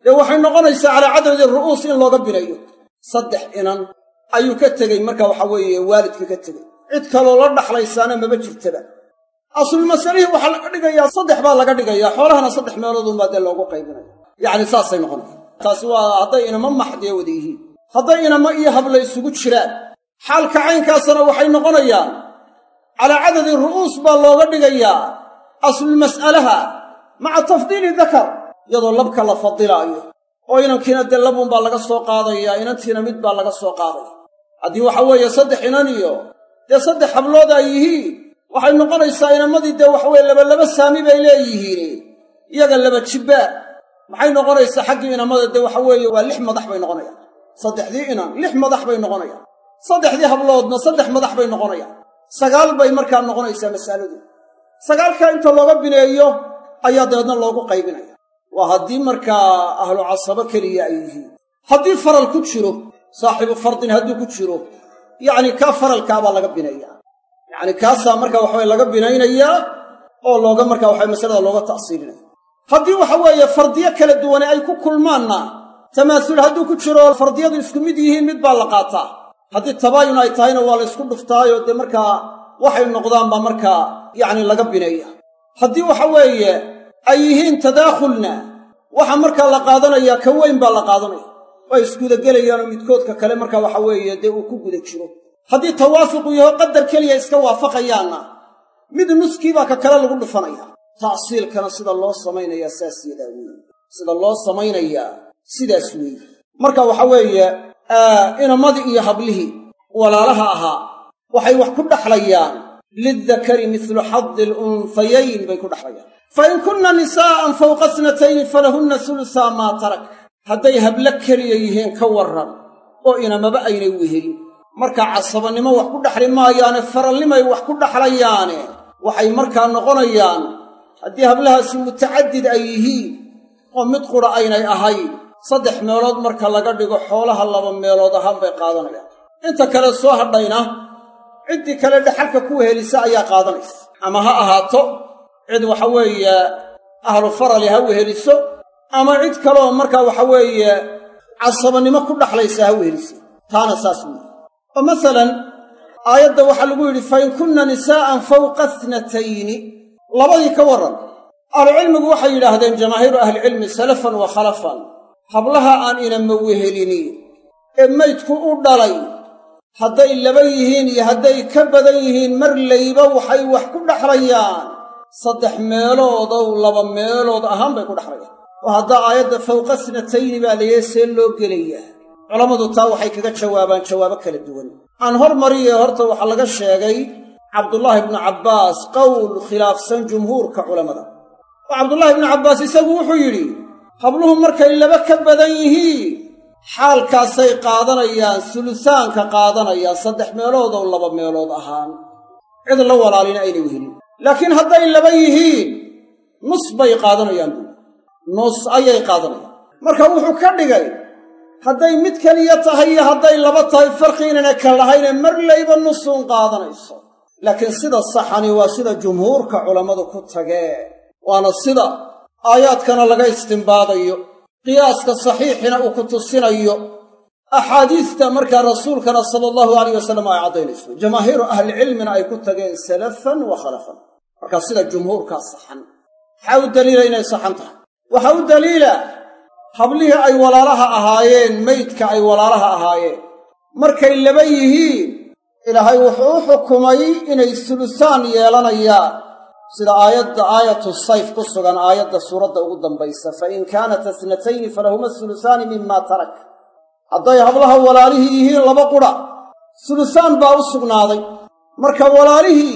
dee waxay noqonaysaa calaa cadadi ru'uus in looga binayo saddex inan ayuu ka tegey marka waxa weeye waalidka ka tegey cid kaloo la dhaxlaysaana maba jirtaba aslulmasalihii waxaa laga dhigayaa saddex baa laga dhigayaa xoolahana saddex meeloodunbaa dee loogu qaybinaya yacni saasay noqonaysa taasi waa hadday inama maxdiya wada yihiin hadday inama iyo habla isugu jiraan xaalka caynkaasna waxay noqonayaan calaa cadadi ru'uus baa looga dhigayaa aslulmas'alaha maca tafdiili dakar iyadoo labka la fadilaayo oo inankiina dee labunbaa laga soo qaadayaa inantiina mid baa laga soo qaadaya haddii waxa weeye saddex inan iyo dee saddex hablood ay yihiin waxay noqonaysaa inamadii dee waxaweye labalaba saami bay leeyihiin iyaga laba jibbaar maxay noqonaysaa xaggii inamada dee waxa weeye waa lix madax bay noqonayaan saddexdii inan lix madax bay noqonayaan saddexdii habloodna saddex madax bay noqonayaan sagaal bay markaa noqonaysaa mas'aladu sagaalkaa inta looga bineeyo ayaa dabeedna loogu qaybinaya waa haddii markaa ahlu casabo keliya ay yihiin haddii faral ku jiro saaxibu fardin hadduu ku jiro yacni kaa faralkaabaa laga bineeyaa yacni kaasaa marka waxaweye laga binaynayaa oo looga marka waxawe masalada looga ta'siilinaya haddii waxa weeye fardiyo kala duwane ay ku kulmaanna tamaasul hadduu ku jiro fardiyadu isku mid yihiin mid baa la qaataa haddii tabaayun ay tahayna waa la ysku dhuftaayo dee markaa waxay noqdaan baa markaa yacni laga bineeya haddii waxa weeye ay yihiin tadaakhulna waxa markaa la qaadanayaa ka weyn baa la qaadanaya oo ay isgudagelayaanoo midkoodka kale markaa waxa weeye dee uu ku guda jiro haddii tawaafuqu yaho qadar keliya iska waafaqayaanna mid nuskiibaa ka kale lagu dhufanaya ta'siilkana sida loo samaynayaa saas yadaa weeye sida loo samaynayaa sidaas weeye marka waxa weeye inamadii iyo hablihii walaalaha ahaa waxay wax ku dhaxlayaan lildakari midlu xadi alunhayayn bay ku dhaxlayaan fa in kunna nisaa'an fawqa snatayni falahunna sulusaa maa tarak hadday hablo keliya yihiin ka warran oo inamaba aynay wehelin markaa casabannimo wax ku dhaxli maayaane faralnimay wax ku dhaxlayaane waxay markaa noqonayaan haddii hablahaasi mutacadid ay yihiin oo mid qura aynay ahayn saddex meelood marka laga dhigo xoolaha laba meelood ahaan bay qaadanayaan inta kale soo hadhayna ciddii kale dhaxalka ku wehelisa ayaa qaadanaysa ama ha ahaato cid waxa weeye ahlu farali ha weheliso ama cid kaleoo markaa waxa weeye casabannimo ku dhaxlaysa ha weheliso taana saas weeye oo masalan aayadda waxaa lagu yidhi fa in kunna nisaa'an fawqa tnatayni labadii ka warran ahlucilmigu waxay yidhaahdeen jamaahiiru ahlicilmi salafan wa khalafan hablaha aan inama wehelini ee maydku u dhalay hadday laba yihiin iyo hadday ka badan yihiin mar layba waxay wax ku dhaxlayaan saddex meeloodow laba meelood ahaan bay ku dhaxlayaan oo haddaa aayadda fawqa snatayni baa layee see loo gelayaa culammadu taa waxay kaga jawaabaan jawaabo kala duwan aan hormariye horta waxaa laga sheegay cabdullaahi ibnu cabbaas qowl khilaafsan jumhuurka culammada oo cabdullaahi ibnu cabbaas isagu wuxuu yidhi habluhu markay laba ka badan yihiin xaalkaasay qaadanayaan sulusaanka qaadanayaan saddex meelood oo laba meelood ahaan cid la walaalina aynay wehelin laakiin hadday laba yihiin nus bay qaadanayaan buuli nus ayay qaadanayaan marka wuxuu ka dhigay hadday mid keliya tahay iyo hadday laba tahay farqi inayna ka lahayne mar layba nusuun qaadanayso laakiin sida saxani waa sida jumhuurka culammadu ku tagee waana sida aayaadkana laga istimbaadayo qiyaaska saxiixina uu ku tusinayo axaadiista markaa rasuulkana sala allahu alayh wasalam ay caddaynayso jamaahiiru ahlicilmina ay ku tageen salafan wa khalafan markaa sida jumhuurkaa saxan maxaa u daliila inay saxan tahay waxaa u daliila hablihii ay walaalaha ahaayeen maydka ay walaalaha ahaayeen markay laba yihiin ilaahay wuxuu u xukumay inay sulusaan yeelanayaan sida aayadda aayatu sayf ku sugan aayadda suuradda ugu dambaysa fa in kaanat asnatayni falahuma sulusaani mima tarak hadday hablaha walaalihii yihiin laba qudha sulusaan baa u sugnaaday marka walaalihii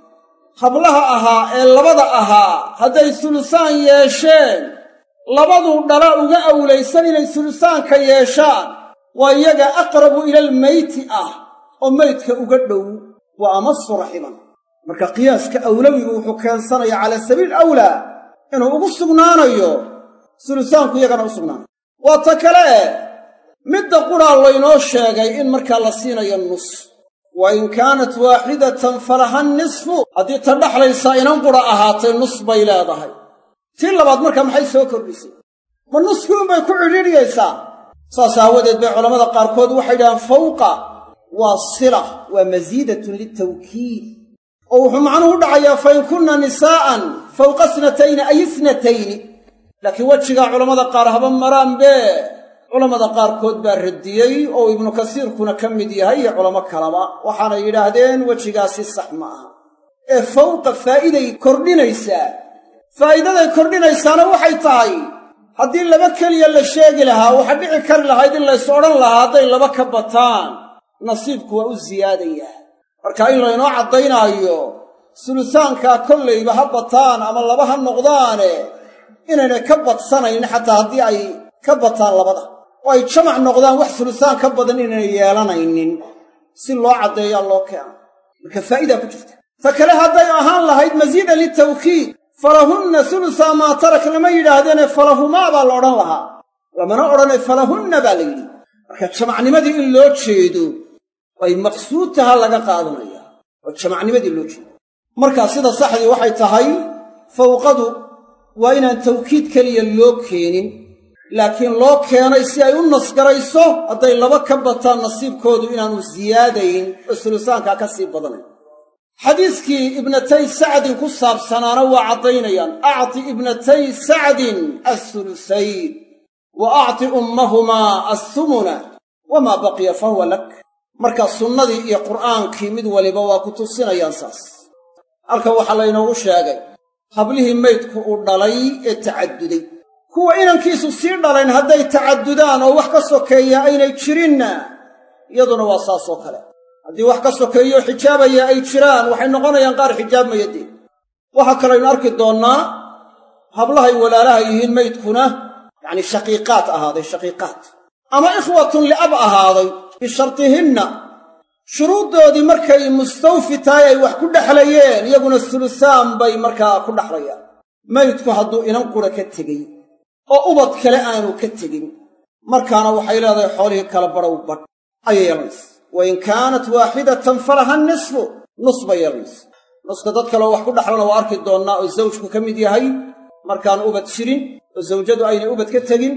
hablaha ahaa ee labada ahaa hadday sulusaan yeesheen labaduu dhala uga awlaysan inay sulusaanka yeeshaan waa iyaga aqrabu ilalmeyti ah oo meydka uga dhow wa amasu raximan marka qiyaaska awlawigu wuxuu keensanayaa calaa sabiil awlaa inuu ugu sugnaanayo sulusaanku iyagana u sugnaanayo waa ta kale eh midda qudhaa laynoo sheegay in markaa la siinayo nus wa in kaanat waaxidatan falaha nisfu haddii ta dhaxlaysaa inan qudha ahaatay nus bay leedahay tii labaad markaa maxay soo kordhisay ma nuskii unbay ku cidhiidhiyaysaa saas aawadeed bay culammada qaarkood waxay yidhahaan fawqa waa sila waa masiidatun litawkiid oo wuxuu macnuhu u dhacayaa fa in kunna nisaa'an fawqa snatayni ay isnatayni laakiin wejigaa culammada qaar haba maraanbe culammada qaarkood baa radiyey oo ibnu kasiirkuna ka mid yahay iyo culamo kalaba waxaanay yidhaahdeen wejigaasi sax ma aha ee fawqa faa'iday kordhinaysaa faa'iidaday kordhinaysaana waxay tahay haddii laba keliya la sheegi lahaa waxaa dhici kari lahayd in lays odhan lahaa hadday laba ka bataan nasiibku waa u siyaadayaa marka in laynoo caddaynaayo sulusaankaa kollayba ha bataan ama laba ha noqdaane inaynay ka badsanayn xataa haddii ay ka bataan labada oo ay jamac noqdaan wax sulusaan ka badan inaynay yeelanaynin si loo caddeeyaa loo keeno marka faa'idaa ku jirta ta kale hadday ahaan lahayd masiida litawkiid falahunna sulusaa maa tarak lama yidhaahdeene falahumaa baa la odhan lahaa lamana odhane falahunna baa la yidhi marka jamacnimadii in loo jeedo ay maqsuud taha laga qaadanaya oo jamacnimadii loo jeedo markaa sida saxdii waxay tahay fawqadu waa inaan tawkiid keliya loo keenin laakiin loo keenay si ay u nasgarayso hadday laba ka bataan nasiibkoodu inaanu siyaadayn oo sulusaankaa ka sii badanayn xadiiskii ibnatay sacdin ku saabsanaana waa caddaynayaan acti ibnatay sacdin assulusayn wa acti ummahumaa assumuna wamaa baqiya fa huwa lak markaa sunnadii iyo qur'aankii mid waliba waa ku tusinayaan saas halkan waxaa laynoogu sheegay hablihii maydku uu dhalay ee tacadduday kuwa inankiisu sii dhalayn hadday tacaddudaan oo wax ka sokeeya aynay jirinna iyaduna waa saas oo kale haddii wax ka sokeeyo xijaabaya ay jiraan waxay noqonayaan qaar xijaabmaya dee waxaa kalaynu arki doonnaa hablahay walaalaha yihiin maydkuna yacnii shaqiiqaad ahaaday shaqiiqaad ama ikhwatun liab ahaaday bishartihinna shuruuddoodii markay mustawfi tahay ay wax ku dhexlayeen iyaguna sulusaan bay markaa ku dhexlayaan maydku hadduu inan qura ka tegey oo ubad kale aanu ka tegin markaana waxay leedahay xoolihii kala badhow badh ayay yeelanaysa wa in kaanat waaxidatan falaha nisfu nus bay yeelanaysa nuska dad kaleo wax ku dhexlana waa arki doonnaa oo zawjku ka mid yahay markaanu ubad jirin oo zawjadu aynay ubad ka tegin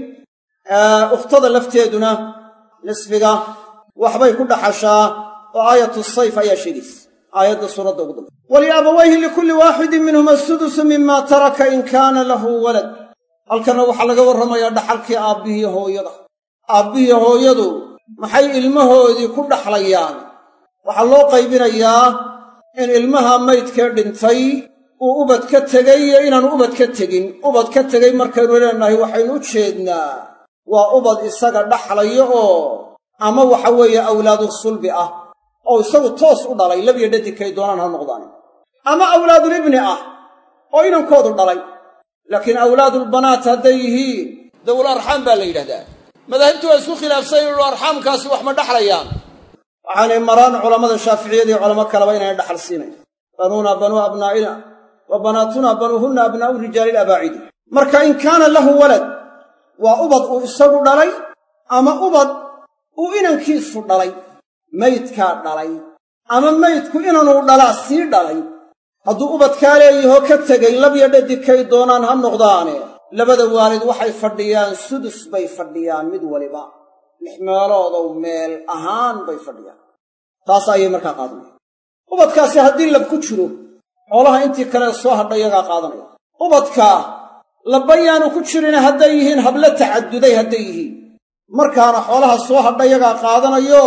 ukhtada lafteeduna nisfiga waxbay ku dhaxashaa oo aayatu sayf ayaa sheegaysa aayadda suuradda ugu dambe waliabawayhi likulli waaxidin minhuma asudusu mima taraka in kaana lahu walad halkanna waxaa laga warramayaa dhaxalkii aabbihii hooyada aabbihii hooyadu maxay ilmahoodii ku dhaxlayaan waxaa loo qaybinayaa in ilmaha maydkee dhintay uu ubad ka tegay iyo inaanu ubad ka tegin ubad ka tegay markaynu leenahay waxaynu u jeednaa waa ubad isaga dhaxlayo oo ama waxa weeye awlaadu sulbi ah oo isagu toos u dhalay labiyo dhadinkay doonaan ha noqdaan ama awlaadulibni ah oo inankoodu dhalay laakiin awlaadulbanaat hadday yihiin dawul arxaam baa la yidhahdaa madaahibtu waa isku khilaafsan inu arxaamkaasi wax ma dhaxlayaan waxaanay maraan culammada shaaficiyada iyo culamo kaleba inayna dhaxal siinayn banuuna banuu abnaa'ina wa banaatuna banuuhunna abnaa'u rijaali ilabaacidi marka in kaana lahu walad waa ubad uu isagu dhalay ama ubad uu inankiisu dhalay maydkaa dhalay ama maydku inanuu dhalaa sii dhalay hadduu ubadkaa leeyahoo ka tegay labya dhadikay doonaan ha noqdaane labada waalid waxay fadhiyaan sudus bay fadhiyaan mid waliba lix meeloodow meel ahaan bay fadhiyaan taas ayay markaa qaadanaya ubadkaasi haddii lab ku jiro xoolaha intii kale soo hadha iyagaa qaadanaya ubadkaa labbayaanu ku jirina hadday yihiin hablo tacadduday hadday yihiin markaana xoolaha soo hadha iyagaa qaadanayo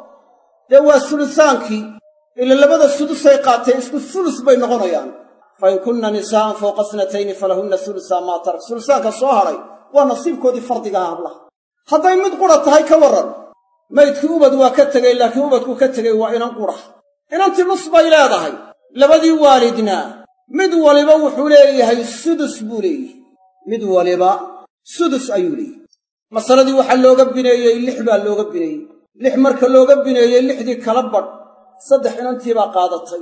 dee waa sulusaankii ila labada sudusay qaateen isku sulus bay noqonayaan fa in kunna nisaa'an fawqa snatayni falahunna sulusaa maa tarak sulusaanka soo hadhay waa nasiibkoodii fardigaha hablaha hadday mid qura tahay ka warran maydkii ubad waa ka tegey laakiin ubadkuu ka tegey waa inan qura inantii nus bay leedahay labadii waalidna mid waliba wuxuu leeyahay sudus buu leeyahay mid waliba sudus ayuu leeyahay masaladii waxaa looga bineeyey lix baa looga bineeyey lix marka looga bineeyey lixdii kala badh saddex inantii baa qaadatay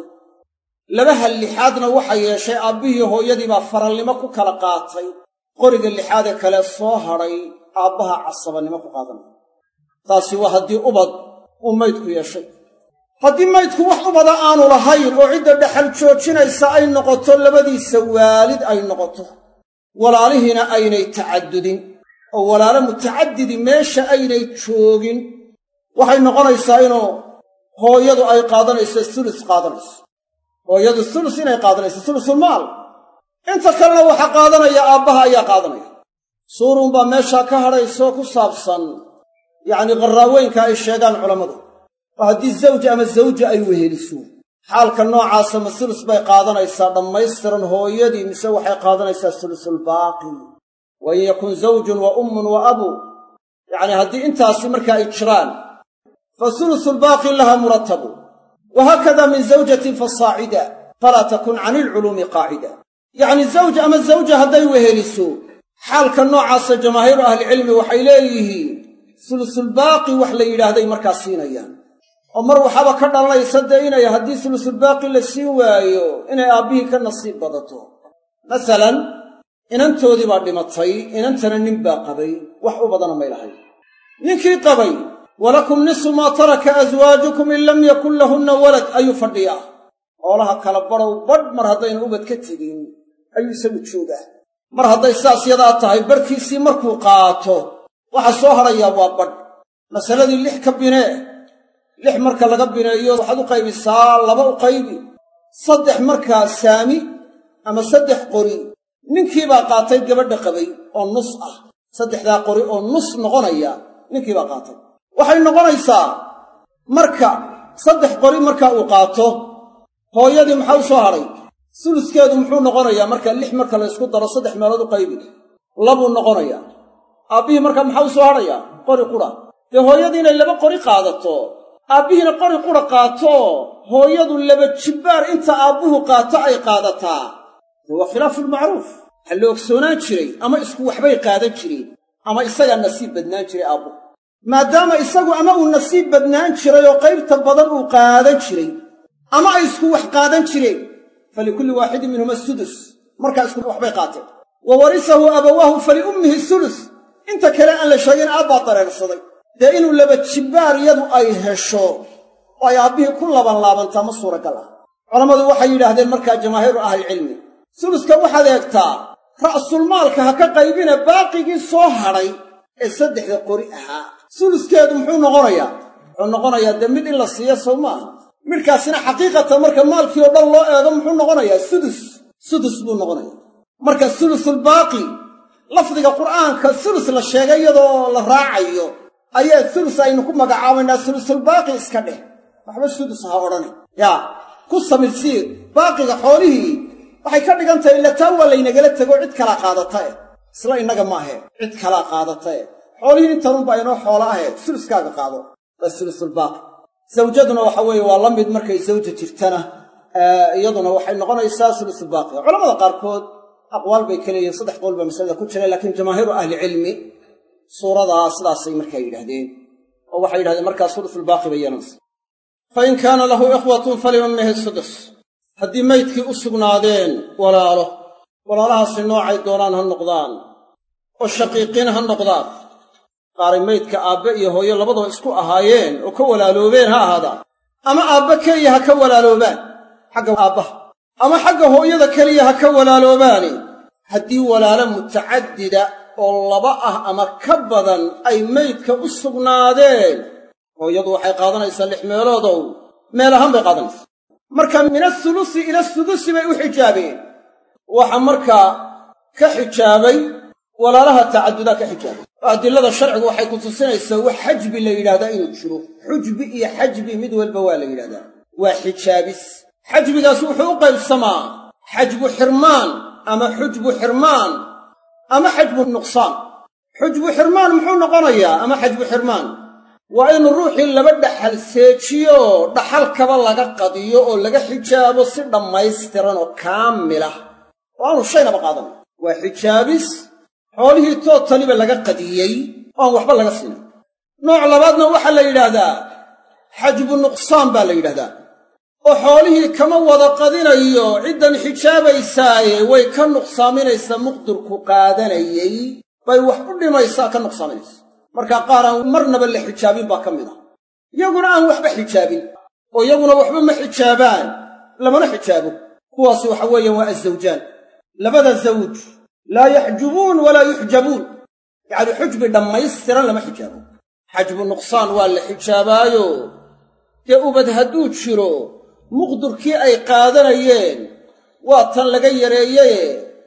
labaha lixaadna waxa yeeshay aabbihii hooyadii baa faralnimo ku kala qaatay qoriga lixaadee kale soo hadhay aabbaha casabannimo ku qaadanaya taasi waa haddii ubad uu maydku yeeshay haddii maydku wax ubada aanu lahayn oo cidda dhexal joojinaysa ay noqoto labadiisa waalid ay noqoto walaalihiina aynay tacaddudin oo walaalo mutacadidi meesha aynay joogin waxay noqonaysaa inuu hooyadu ay qaadanayso sulus qaadanayso hooyadu sulus inay qaadanayso sulusulmaal inta kalena waxaa qaadanaya aabbaha ayaa qaadanaya suuruunbaa meeshaa ka hadhaysoo ku saabsan yacnii qarraaweynka ay sheegaan culammadu oo haddii zawj ama zawja ay weheliso xaalka noocaasa ma sulus bay qaadanaysaa dhammaystiran hooyadii mise waxay qaadanaysaa sulusulbaaqi wa in yakun zawjun wa ummun wa abu yacnii haddii intaasi marka ay jiraan fa sulusulbaaqi laha murattabu wa haakada min zawjatin fasaacida falaa takun cani ilculuumi qaacida yacnii zawj ama zawja hadday weheliso xaalka noocaasa jamaahiiru ahlicilmi waxay leeyihiin sulusulbaaqi wax la yidhaahday markaa siinayaan oo mar waxaaba ka dhalanaysa dee inay haddii sulusulbaaqi la siin waayo inay aabbihii ka nasiib badato masalan inantoodii baa dhimatay inantana nin baa qabay wax u badana may lahayn ninkii qabay walakum nisu maa taraka aswaajukum in lam yakun lahunna walad ayuu fadhiyaa hoolaha kala badhow badh mar haddayna ubad ka tegin ayuu isagu joogaa mar hadday saas yadaa tahay barhkiisii markuu qaato waxa soo hadhayaa waa badh masaladii lix ka binee lix marka laga bineeyo waxaad u qaybisaa laba u qaybi saddex markaa saami ama saddex qori ninkiibaa qaatay gabadha qabay oo nus ah saddexdaa qori oo nus noqonaya ninkiibaa qaatay waxay noqonaysaa marka saddex qori marka uu qaato hooyadii maxaa u soo hadhay suluskeedu muxuu noqonayaa marka lix marka la ysku daro saddex meelood u qaybi labuu noqonayaa aabbihii markaa maxaa u soo hadhayaa qori qura dee hooyadii inay laba qori qaadato aabbihiina qori qura qaato hooyadu laba jibbaar inta aabbuhu qaato ay qaadataa dee waa khilaafulmacruuf waxaa la ogsoonaan jiray ama isku waxbay qaadan jireen ama isagaa nasiib badnaan jiray aabbuhu maadaama isagu ama uu nasiib badnaan jiray oo qaybta badan uu qaadan jiray ama ay isku wax qaadan jireen falikulli waaxidin minhuma sudus markaa isku waxbay qaateen wa warisahu abawaahu faliummihi sulus inta kale aan la sheegin aabbaa dareersaday dee inuu laba jibbaar yadu ay hesho oo ay aabbihii ku labanlaabantaa ma suuragal ah culammadu waxay yidhaahdeen markaa jamaahiiru ahlicilmi suluska waxaad eegtaa ra'sulmaalka ha ka qaybina baaqigii soo hadhay ee saddexda qori ahaa suluskeedu muxuu noqonayaa wuxuu noqonayaa dee mid in la siiyo sow maaha midhkaasina xaqiiqatan marka maalkii oo dhan loo eego muxuu noqonayaa sudus sudus buu noqonayaa marka sulusulbaaqi lafdiga qur'aanka sulus la sheegay iyadoo la raacayo ayaa sulus aynu ku magacaabaynaa sulusulbaaqi iska dheh waxba sudus ha odhani yaa ku samirsiir baaqiga xoolihii waxay ka dhigan tahay ila taa waa laynagala tego cid kalaa qaadata eh isla innaga maahe cid kalaa qaadata eh xoolihii intanunbaa inoo xoola ahe suluskaaga qaado waa sulusulbaaqi zawjaduna waxa weeye waa la mid markay zawja jirtana iyaduna waxay noqonaysaa sulusulbaaqi culamada qaarkood aqwaal bay ka leeyihin saddex qowl baa masalada ku jira laakiin jamaahiiru ahlicilmi suuradaa sidaasay markaa yidhahdeen oo waxay yidhahdeen markaa sulusulbaaqi bay yeelanaysa fa in kaana lahu ikhwatun faliummihi sudus haddii maydkii u sugnaadeen walaalo walaalahaasi noocay doonaan ha noqdaan oo shaqiiqiin ha noqdaan qaaray maydka aabbe iyo hooyo labadaba isku ahaayeen oo ka walaaloobeen ha ahaadaan ama aabbe keliya ha ka walaaloobaan xagga aabbaha ama xagga hooyada keliya ha ka walaaloobaani haddii walaalo mutacadida oo laba ah ama ka badan ay maydka u sugnaadeen hooyadu waxay qaadanaysaa lix meeloodow meel ahaan bay qaadanaysaa marka min asulusi ila sudusi bay u xijaabeen waxa markaa ka xijaabay walaalaha tacadudaa ka xijaabay oo adilada sharcigu waxay ku tusinaysaa wax xajbi la yidhahdaa inuu jiro xujbi iyo xajbi mid walba waa la yidhahdaa waa xijaabis xajbigaas wuxuu u qaybsamaa xajbu xirmaan ama xujbu xirmaan ama xajbu nuqsaan xujbu xirmaan muxuu noqonayaa ama xajbu xirmaan waa in ruuxii laba dhaxal seejiyo dhaxalkaba laga qadiyo oo laga xijaabo si dhammaystiran oo kaamilah oo aanu shaynaba qaadan waa xijaabis xoolihii tootaliba laga qadiyey oo aan waxba laga siinin nooc labaadna waxaa la yidhaahdaa xajbu nuqsaan baa la yidhahdaa oo xoolihii kama wada qadinayo ciddan xijaabaysaaye way ka nuqsaaminaysaa muqdirku qaadanayey bay wax u dhimaysaa ka nuqsaaminaysa markaa qaar aan marnaba la xijaabin baa ka mid ah yaguna aan waxba xijaabin oo iyaguna waxba ma xijaabaan lamana xijaabo kuwaasi waxa weeyaan waa azawjaan labada zawj laa yaxjubuun walaa yuxjabuun yacni xujbi dhammaystiran lama xijaabo xajbu nuqsaan waa la xijaabaayo dee ubad hadduu jiro muqdurkii ay qaadanayeen waa tan laga yareeyeye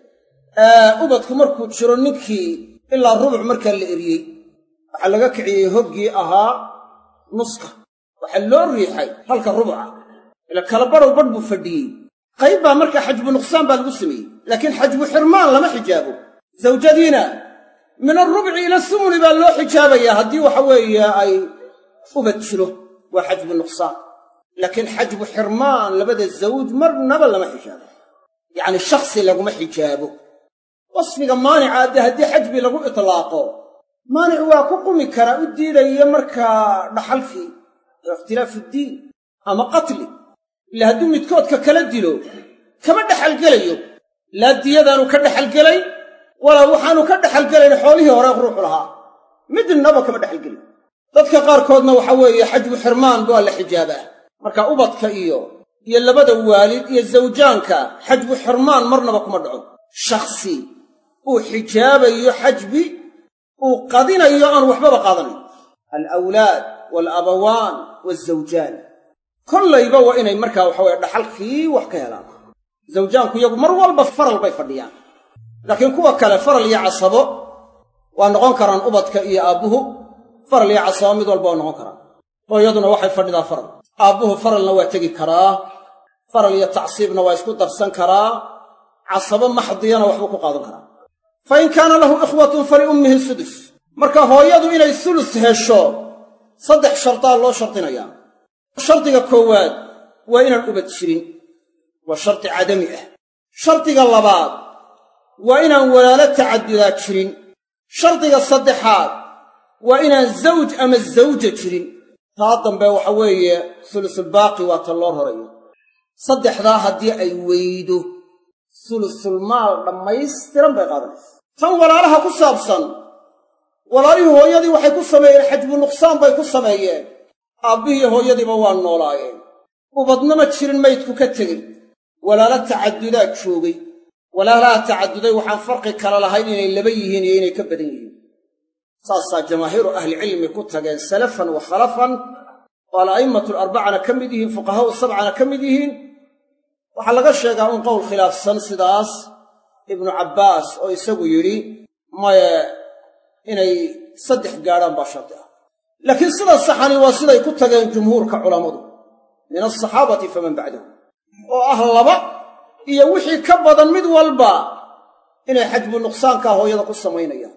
ubadku markuu jiro ninkii ilaa rubuc markaa la eriyey waxaa laga kiciyey hoggii ahaa nuska waxaa loo riixay halka rubuca ila kala badhow badh buu fadhiyey qayb baa markaa xajbu nuqsaan baa lagu sameeyey laakiin xajbu xirmaan lama xijaabo zawjadiina min alrubci ila sumuni baa loo xijaabayaa haddii waxa weeye ay ubad jiro waa xajbu nuqsaan laakiin xajbu xirmaan labada zawj marnaba lama xijaabo yacni shakhsi laguma xijaabo wasfiga maanica dee haddii xajbi lagu itlaaqo maanic waa ku qumi karaa u diidaya markaa dhaxalkii oo ikhtilaafu ddiin ama qatli ila hadduu midkoodka kala dilo kama dhexalgelayo laa diyadaanu ka dhexalgelay walaa waxaanu ka dhexalgelayn xoolihii hore ruuxu lahaa midnaba kama dhexalgelin dadka qaarkoodna waxa weeye xajbu xirmaan waa la xijaabaa marka ubadka iyo iyo labada waalid iyo zawjaanka xajbu xirmaan marnaba kuma dhaco shakhsi uu xijaabayo xajbi uu qadinayo aan waxbaba qaadanayn alawlaad waalabawaan waalzawjaan kollayba waa inay markaa waxa weye dhaxalkii wax ka helaan zawjaanku iyagu mar walba faral bay fadhiyaan laakiin kuwa kale faral iyo casabo waa noqon karaan ubadka iyo aabbuhu faral iyo casabo mid walba waa noqon karaan hooyaduna waxay fadhidaa faral aabbuhu faralna waa tegi karaa faral iyo tacsiibna waa isku darsan karaa casabo maxdiyana waxbuu ku qaadan karaa fa in kaana lahu ikhwatun faliummihi sudus marka hooyadu inay sulus hesho saddex shardaa loo shardinayaa shardiga koowaad waa inaan ubad jirin waa shardi cadami ah shardiga labaad waa inaan walaalo tacaddudaa jirin shardiga saddexaad waa inaan zawj ama zawja jirin taa dambe waxa weeye sulusulbaaqi waa ta loo rorayo saddexdaa haddii ay weydo sulusulmaal dhammaystiran bay qaadanaysa tan walaalaha ku saabsan walaalihii hooyadii waxay ku sameeyeen xajbu nuqsaan bay ku sameeyeen aabbihii hooyadiiba waa noolaayeen ubadnama jirin maydku ka tegey walaalo tacaddudaa joogay walaalaha tacadduday waxaan farqi kala lahayn inay laba yihiin iyo inay ka badan yihiin saasaa jamaahiiru ahlicilmi ku tageen salafan wa khalafan oo ala'imatu alarbacana ka mid yihiin fuqahaa'u sabcana ka mid yihiin waxaa laga sheegaa un qowl khilaafsan sidaas ibnu cabbaas oo isagu yidhi maye inay saddex gaadhaan baa shardi ah laakiin sida saxani waa siday ku tageen jumhuurka culammadu min alsaxaabati faman bacdahu oo ah laba iyo wixii ka badan mid walba inay xajbu nuqsaankaa hooyada ku samaynayaan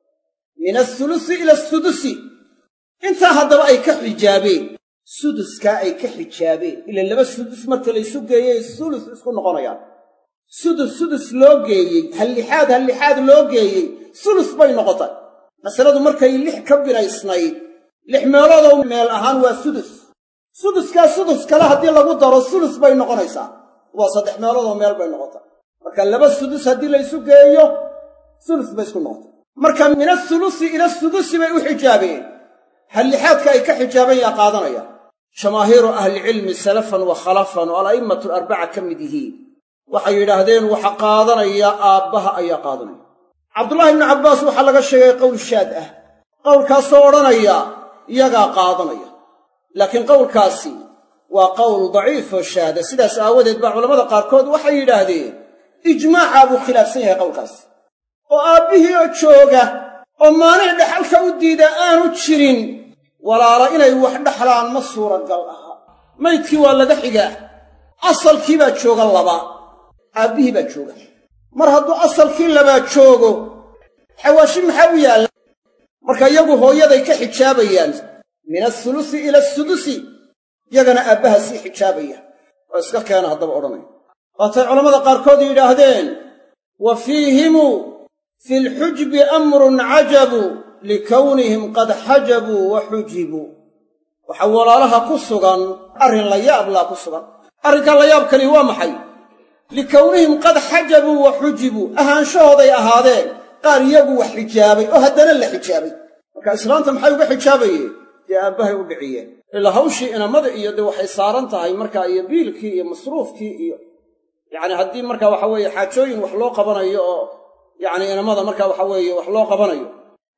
min asulusi ila asudusi intaa haddaba ay ka xijaabeen suduskaa ay ka xijaabeen ila laba sudus marka laysu geeyey sulus isku noqonayaan sudus sudus loo geeyey hallixaad hallixaad loo geeyey sulus bay noqotay masaladu markay lix ka binaysnayd lix meeloodoo meel ahaan waa sudus suduskaa sudus kale haddii lagu daro sulus bay noqonaysaa waa saddex meeloodoo meel bay noqotay marka laba sudus haddii laysu geeyo sulus bay isku noqotay marka min asulusi ila sudusi bay u xijaabeen hallixaadka ay ka xijaabeen yaa qaadanaya jamaahiiru ahlicilmi salafan wa khalafan oo ala'immatu alarbaca ka mid yihiin waxay yidhaahdeen waxa qaadanaya aabbaha ayaa qaadanaya cabdullaahi ibnu cabbaas waxaa laga sheegay qowl shaad ah qowlkaasoo odhanaya iyagaa qaadanaya laakiin qowlkaasi waa qowl daciifoo shaada sidaas aawadeed baa culammada qaarkood waxay yidhaahdeen ijmaacaa buu khilaafsan yahay qowlkaasi oo aabbihii oo jooga oo maanic dhexalka u diida aanu jirin walaala inay wax dhexlaan ma suuragal aha maydkii waa laga xigaa asalkii baa jooga laba aabbihii baa jooga mar hadduu asalkii labaa joogo xawaashi maxaa u yaalla marka iyagu hooyaday ka xijaabayaan min asulusi ila asudusi yagana aabbaha sii xijaabaya oo iska keena haddaba odhanaya waatay culammada qaarkood yidhaahdeen wa fiihimu fi lxujbi amrun cajabu likownihim qad xajabuu wa xujibuu waxaa walaalaha ku sugan arrin la yaablaa ku sugan arrinkaa la yaabkani waa maxay likownihim qad xajabuu wa xujibuu ahaanshahooday ahaadeen qaar iyagu wax xijaabay oo haddana la xijaabay marka islaanta maxay uga xijaabayeen dee aabbahay u dhiciyeen ilaa hawshii inamada iyo dee waxay saaran tahay markaa iyo biilkii iyo masruufkii iyo yacni haddii marka waxa weeye xaajooyin wax loo qabanayo oo yacni inamada marka waxa weeye wax loo qabanayo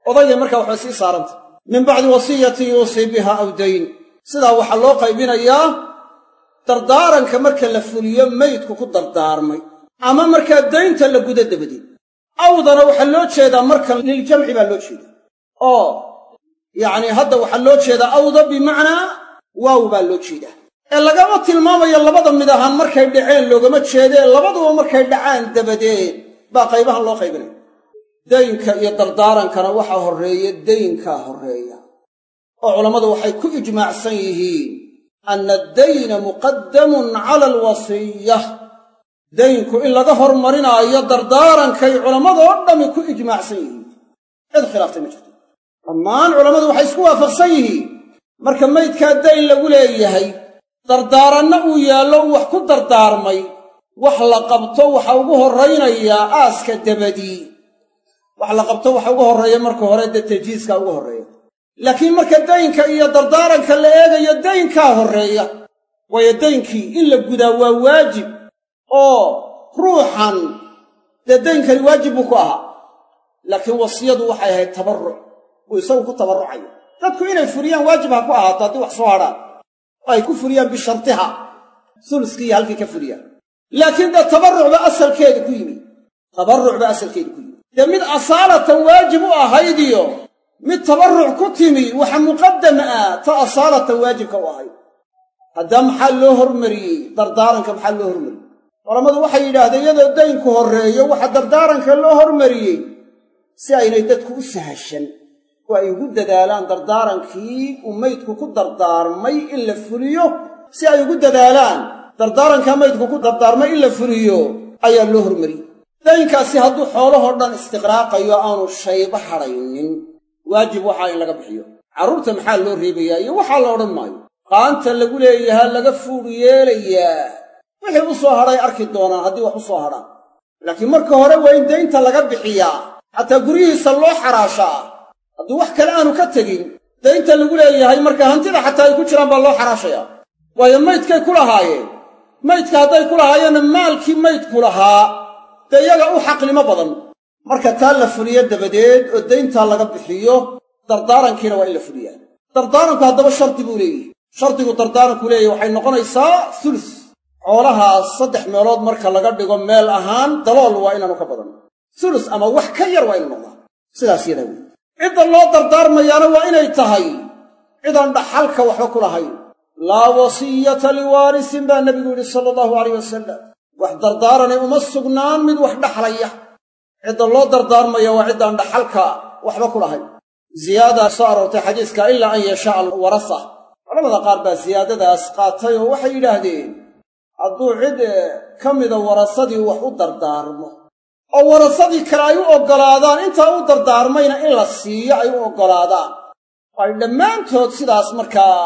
odayga markaa waxay sii saaranta min bacdi wasiyatin yuusii biha aw dayn sidaa waxaa loo qaybinayaa dardaaranka marka la fuliyo meydku ku dardaarmay ama markaa daynta la gudo dabadeed awdana waxaa loo jeedaa marka liljamci baa loo jeedaa oo yacnii hadda waxaa loo jeedaa awda bimacnaa waaw baa loo jeedaa ee lagama tilmaamayo labada mid ahaan markay dhaceen loogama jeedee labaduba markay dhacaan dabadeed baa qaybahan loo qaybinaya daynka iyo dardaarankana waxaa horreeya daynkaa horreeya oo culammadu waxay ku ijmaacsan yihiin anna addayna muqaddamun cala alwasiya daynku in laga hormarinaayo dardaarankay culammadoo dhammi ku ijmaacsan yihiin cid khilaaftay ma jirto dhammaan culammadu waxay isku waafaqsan yihiin marka maydkaa dayn lagu leeyahay dardaaranna uu yaallo uu wax ku dardaarmay wax la qabto waxa ugu horraynayaa aaska dabadii wax la qabto waxa ugu horreeya marka hore dee tajiiska ugu horreeya laakiin marka daynka iyo dardaaranka la eegayo daynkaa horreeya waayo daynkii in la gudaa waa waajib oo ruuxan dee daynkani waajib buu ku ahaa laakiin wasiyadu waxay ahayd tabarruc uu isagu ku tabarrucayo dadku inay furiyaan waajib ha ku ahaato haddii wax soo hadhaan oo ay ku furiyaan bishartiha suluskii iyo halkii ka furiyaan laakiin dee tabarruc ba asalkeedu ku yimi tabarruc ba asalkeedu ku yimi dee mid asaalatan waajib u ahaydiyo mid tabarruc ku timi waxa muqaddam ah ta asaalatan waajibka u ahayd haddaa maxaa loo hormariyey dardaaranka maxaa loo hormariyey culammadu waxay yidhaahdeen iyadoo daynku horreeyo waxa dardaaranka loo hormariyey si aynay dadku u sahashan oo ay ugu dadaalaan dardaarankii uu maydku ku dardaarmay in la fuliyo si ay ugu dadaalaan dardaarankaa maydku ku dardaarmay in la fuliyo ayaa loo hormariyey daynkaasi hadduu xoolahoo dhan istiqraaqayo aanu shayba hadhaynin waajib waxaa in laga bixiyo carruurta maxaa loo reebayaa iyo waxaa la odhan maayo qaanta lagu leeyahaa laga fuudh yeelayaa wixii u soo hadhay arki doonaan haddii wax u soo hadhaan laakiin marka hore waa in daynta laga bixiyaa xataa guryihiisa loo xaraashaa hadduu wax kale aanu ka tegin daynta lagu leeyahay marka hantida xataa ay ku jiraan baa loo xaraashayaa waayo maydkay ku lahaayeen maydka hadday ku lahaayeenna maalkii maydku lahaa dee iyaga u xaqnimo badan marka taa la fuliyo dabadeed oo dayntaa laga bixiyo dardaarankiina waa in la fuliyaa dardaaranku haddaba shardi buu leeyahy shardigu dardaaranku leeyahy waxay noqonaysaa sulus xoolahaas saddex meelood marka laga dhigo meel ahaan dalool waa inaanu ka badan sulus ama wax ka yar waa inu noqdaa sidaas yadaa wey cidda loo dardaarmayaana waa inay tahay cidaan dhaxalka waxba ku lahayn laa wasiyata liwaarisin baa nebigu yidhi sala allahu alayh wasalam wax dardaaranay uma sugnaan mid wax dhaxlaya cidda loo dardaarmaya waa ciddaan dhaxalka waxba ku lahayn ziyaada soo aroortay xadiiska ilaa an yashaa alwarasa culamada qaar baa siyaadadaas qaatay oo waxay yidhaahdeen hadduu cid ka mida warasadii wax u dardaarmo oo warasadii kale ay u oggolaadaan intaa u dardaarmayna in la siiyo ay u oggolaadaan ay dhammaantood sidaas markaa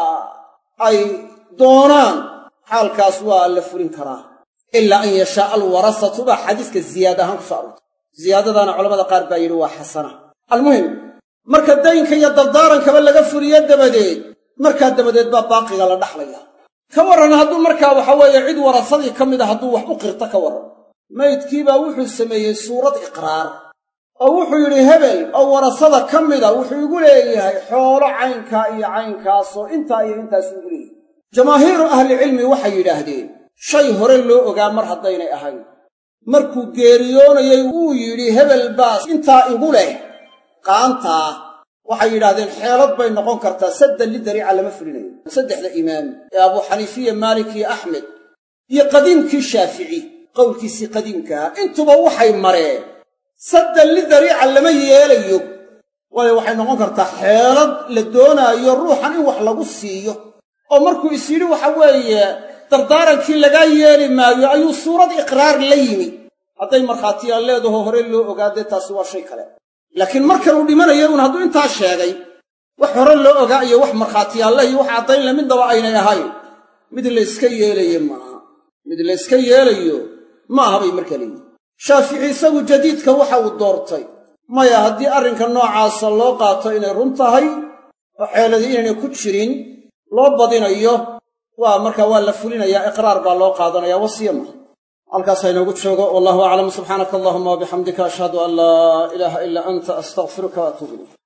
ay doonaan xaalkaas waa la fulin karaa ilaa an yashaaa alwarasatu baa xadiiska ziyaada ahaan ku soo aroortay ziyaadadaana culamada qaar baa yidhi waa xasana almuhim marka daynka iyo dardaarankaba laga fuliyo dabadeed markaa dabadeed baa baaqiga la dhaxlaya ka warran hadduu markaa waxa weeye cid warasadii ka mid a hadduu wax u qirto ka warran maydkiibaa wuxuu sameeyey suurad iqraar oo wuxuu yidhi hebel oo warasada ka mida wuxuu igu leeyahay xoolo caynkaa iyo caynkaasoo intaa iyo intaas igu leeyahay jamaahiiru ahlicilmi waxay yidhaahdeen shay hore loo ogaa mar haddaynay ahayn markuu geeriyoonayay wuu yidhi hebel baas intaa igu leh qaantaa waxay yidhaahdeen xeelad bay noqon kartaa saddan lidariica lama fulinayo saddexda imaam ee abuu xaniifiya maalik iyo axmed iyo qadiimkii shaafici qowlkiisii qadiimkaha intuba waxay mareen saddan lidariica lama yeelayo waayo waxay noqon kartaa xeelad la doonaayo ruuxan in wax lagu siiyo oo markuu is yidhi waxa weeye dardaarankii lagaa yeeli maayo ayuu suurad iqraar la yimi hadday markhaatiyaa leedaho hore loo ogaadee taasi waa shay kale laakiin markanuu dhimanayo uun hadduu intaa sheegay wax hore loo ogaa iyo wax markhaatiyaalleh iyo wax caddayn le midnaba aynay ahayn mid layska yeelaye maaha mid layska yeelayo ma aha bay markaa leeyihin shaafici isagu jadiidka waxa uu doortay maya haddii arrinka noocaasa loo qaato inay run tahay oo xeeladii inaynay ku jirin loo badinayo waa markaa waa la fulinayaa iqraar baa loo qaadanaya wasiya maaha halkaas ha inoogu joogo wallahu aclam subxaanaka allahuma wabixamdika ashhadu an laa ilaaha ilaa anta astaqfiruka waatuub ilayk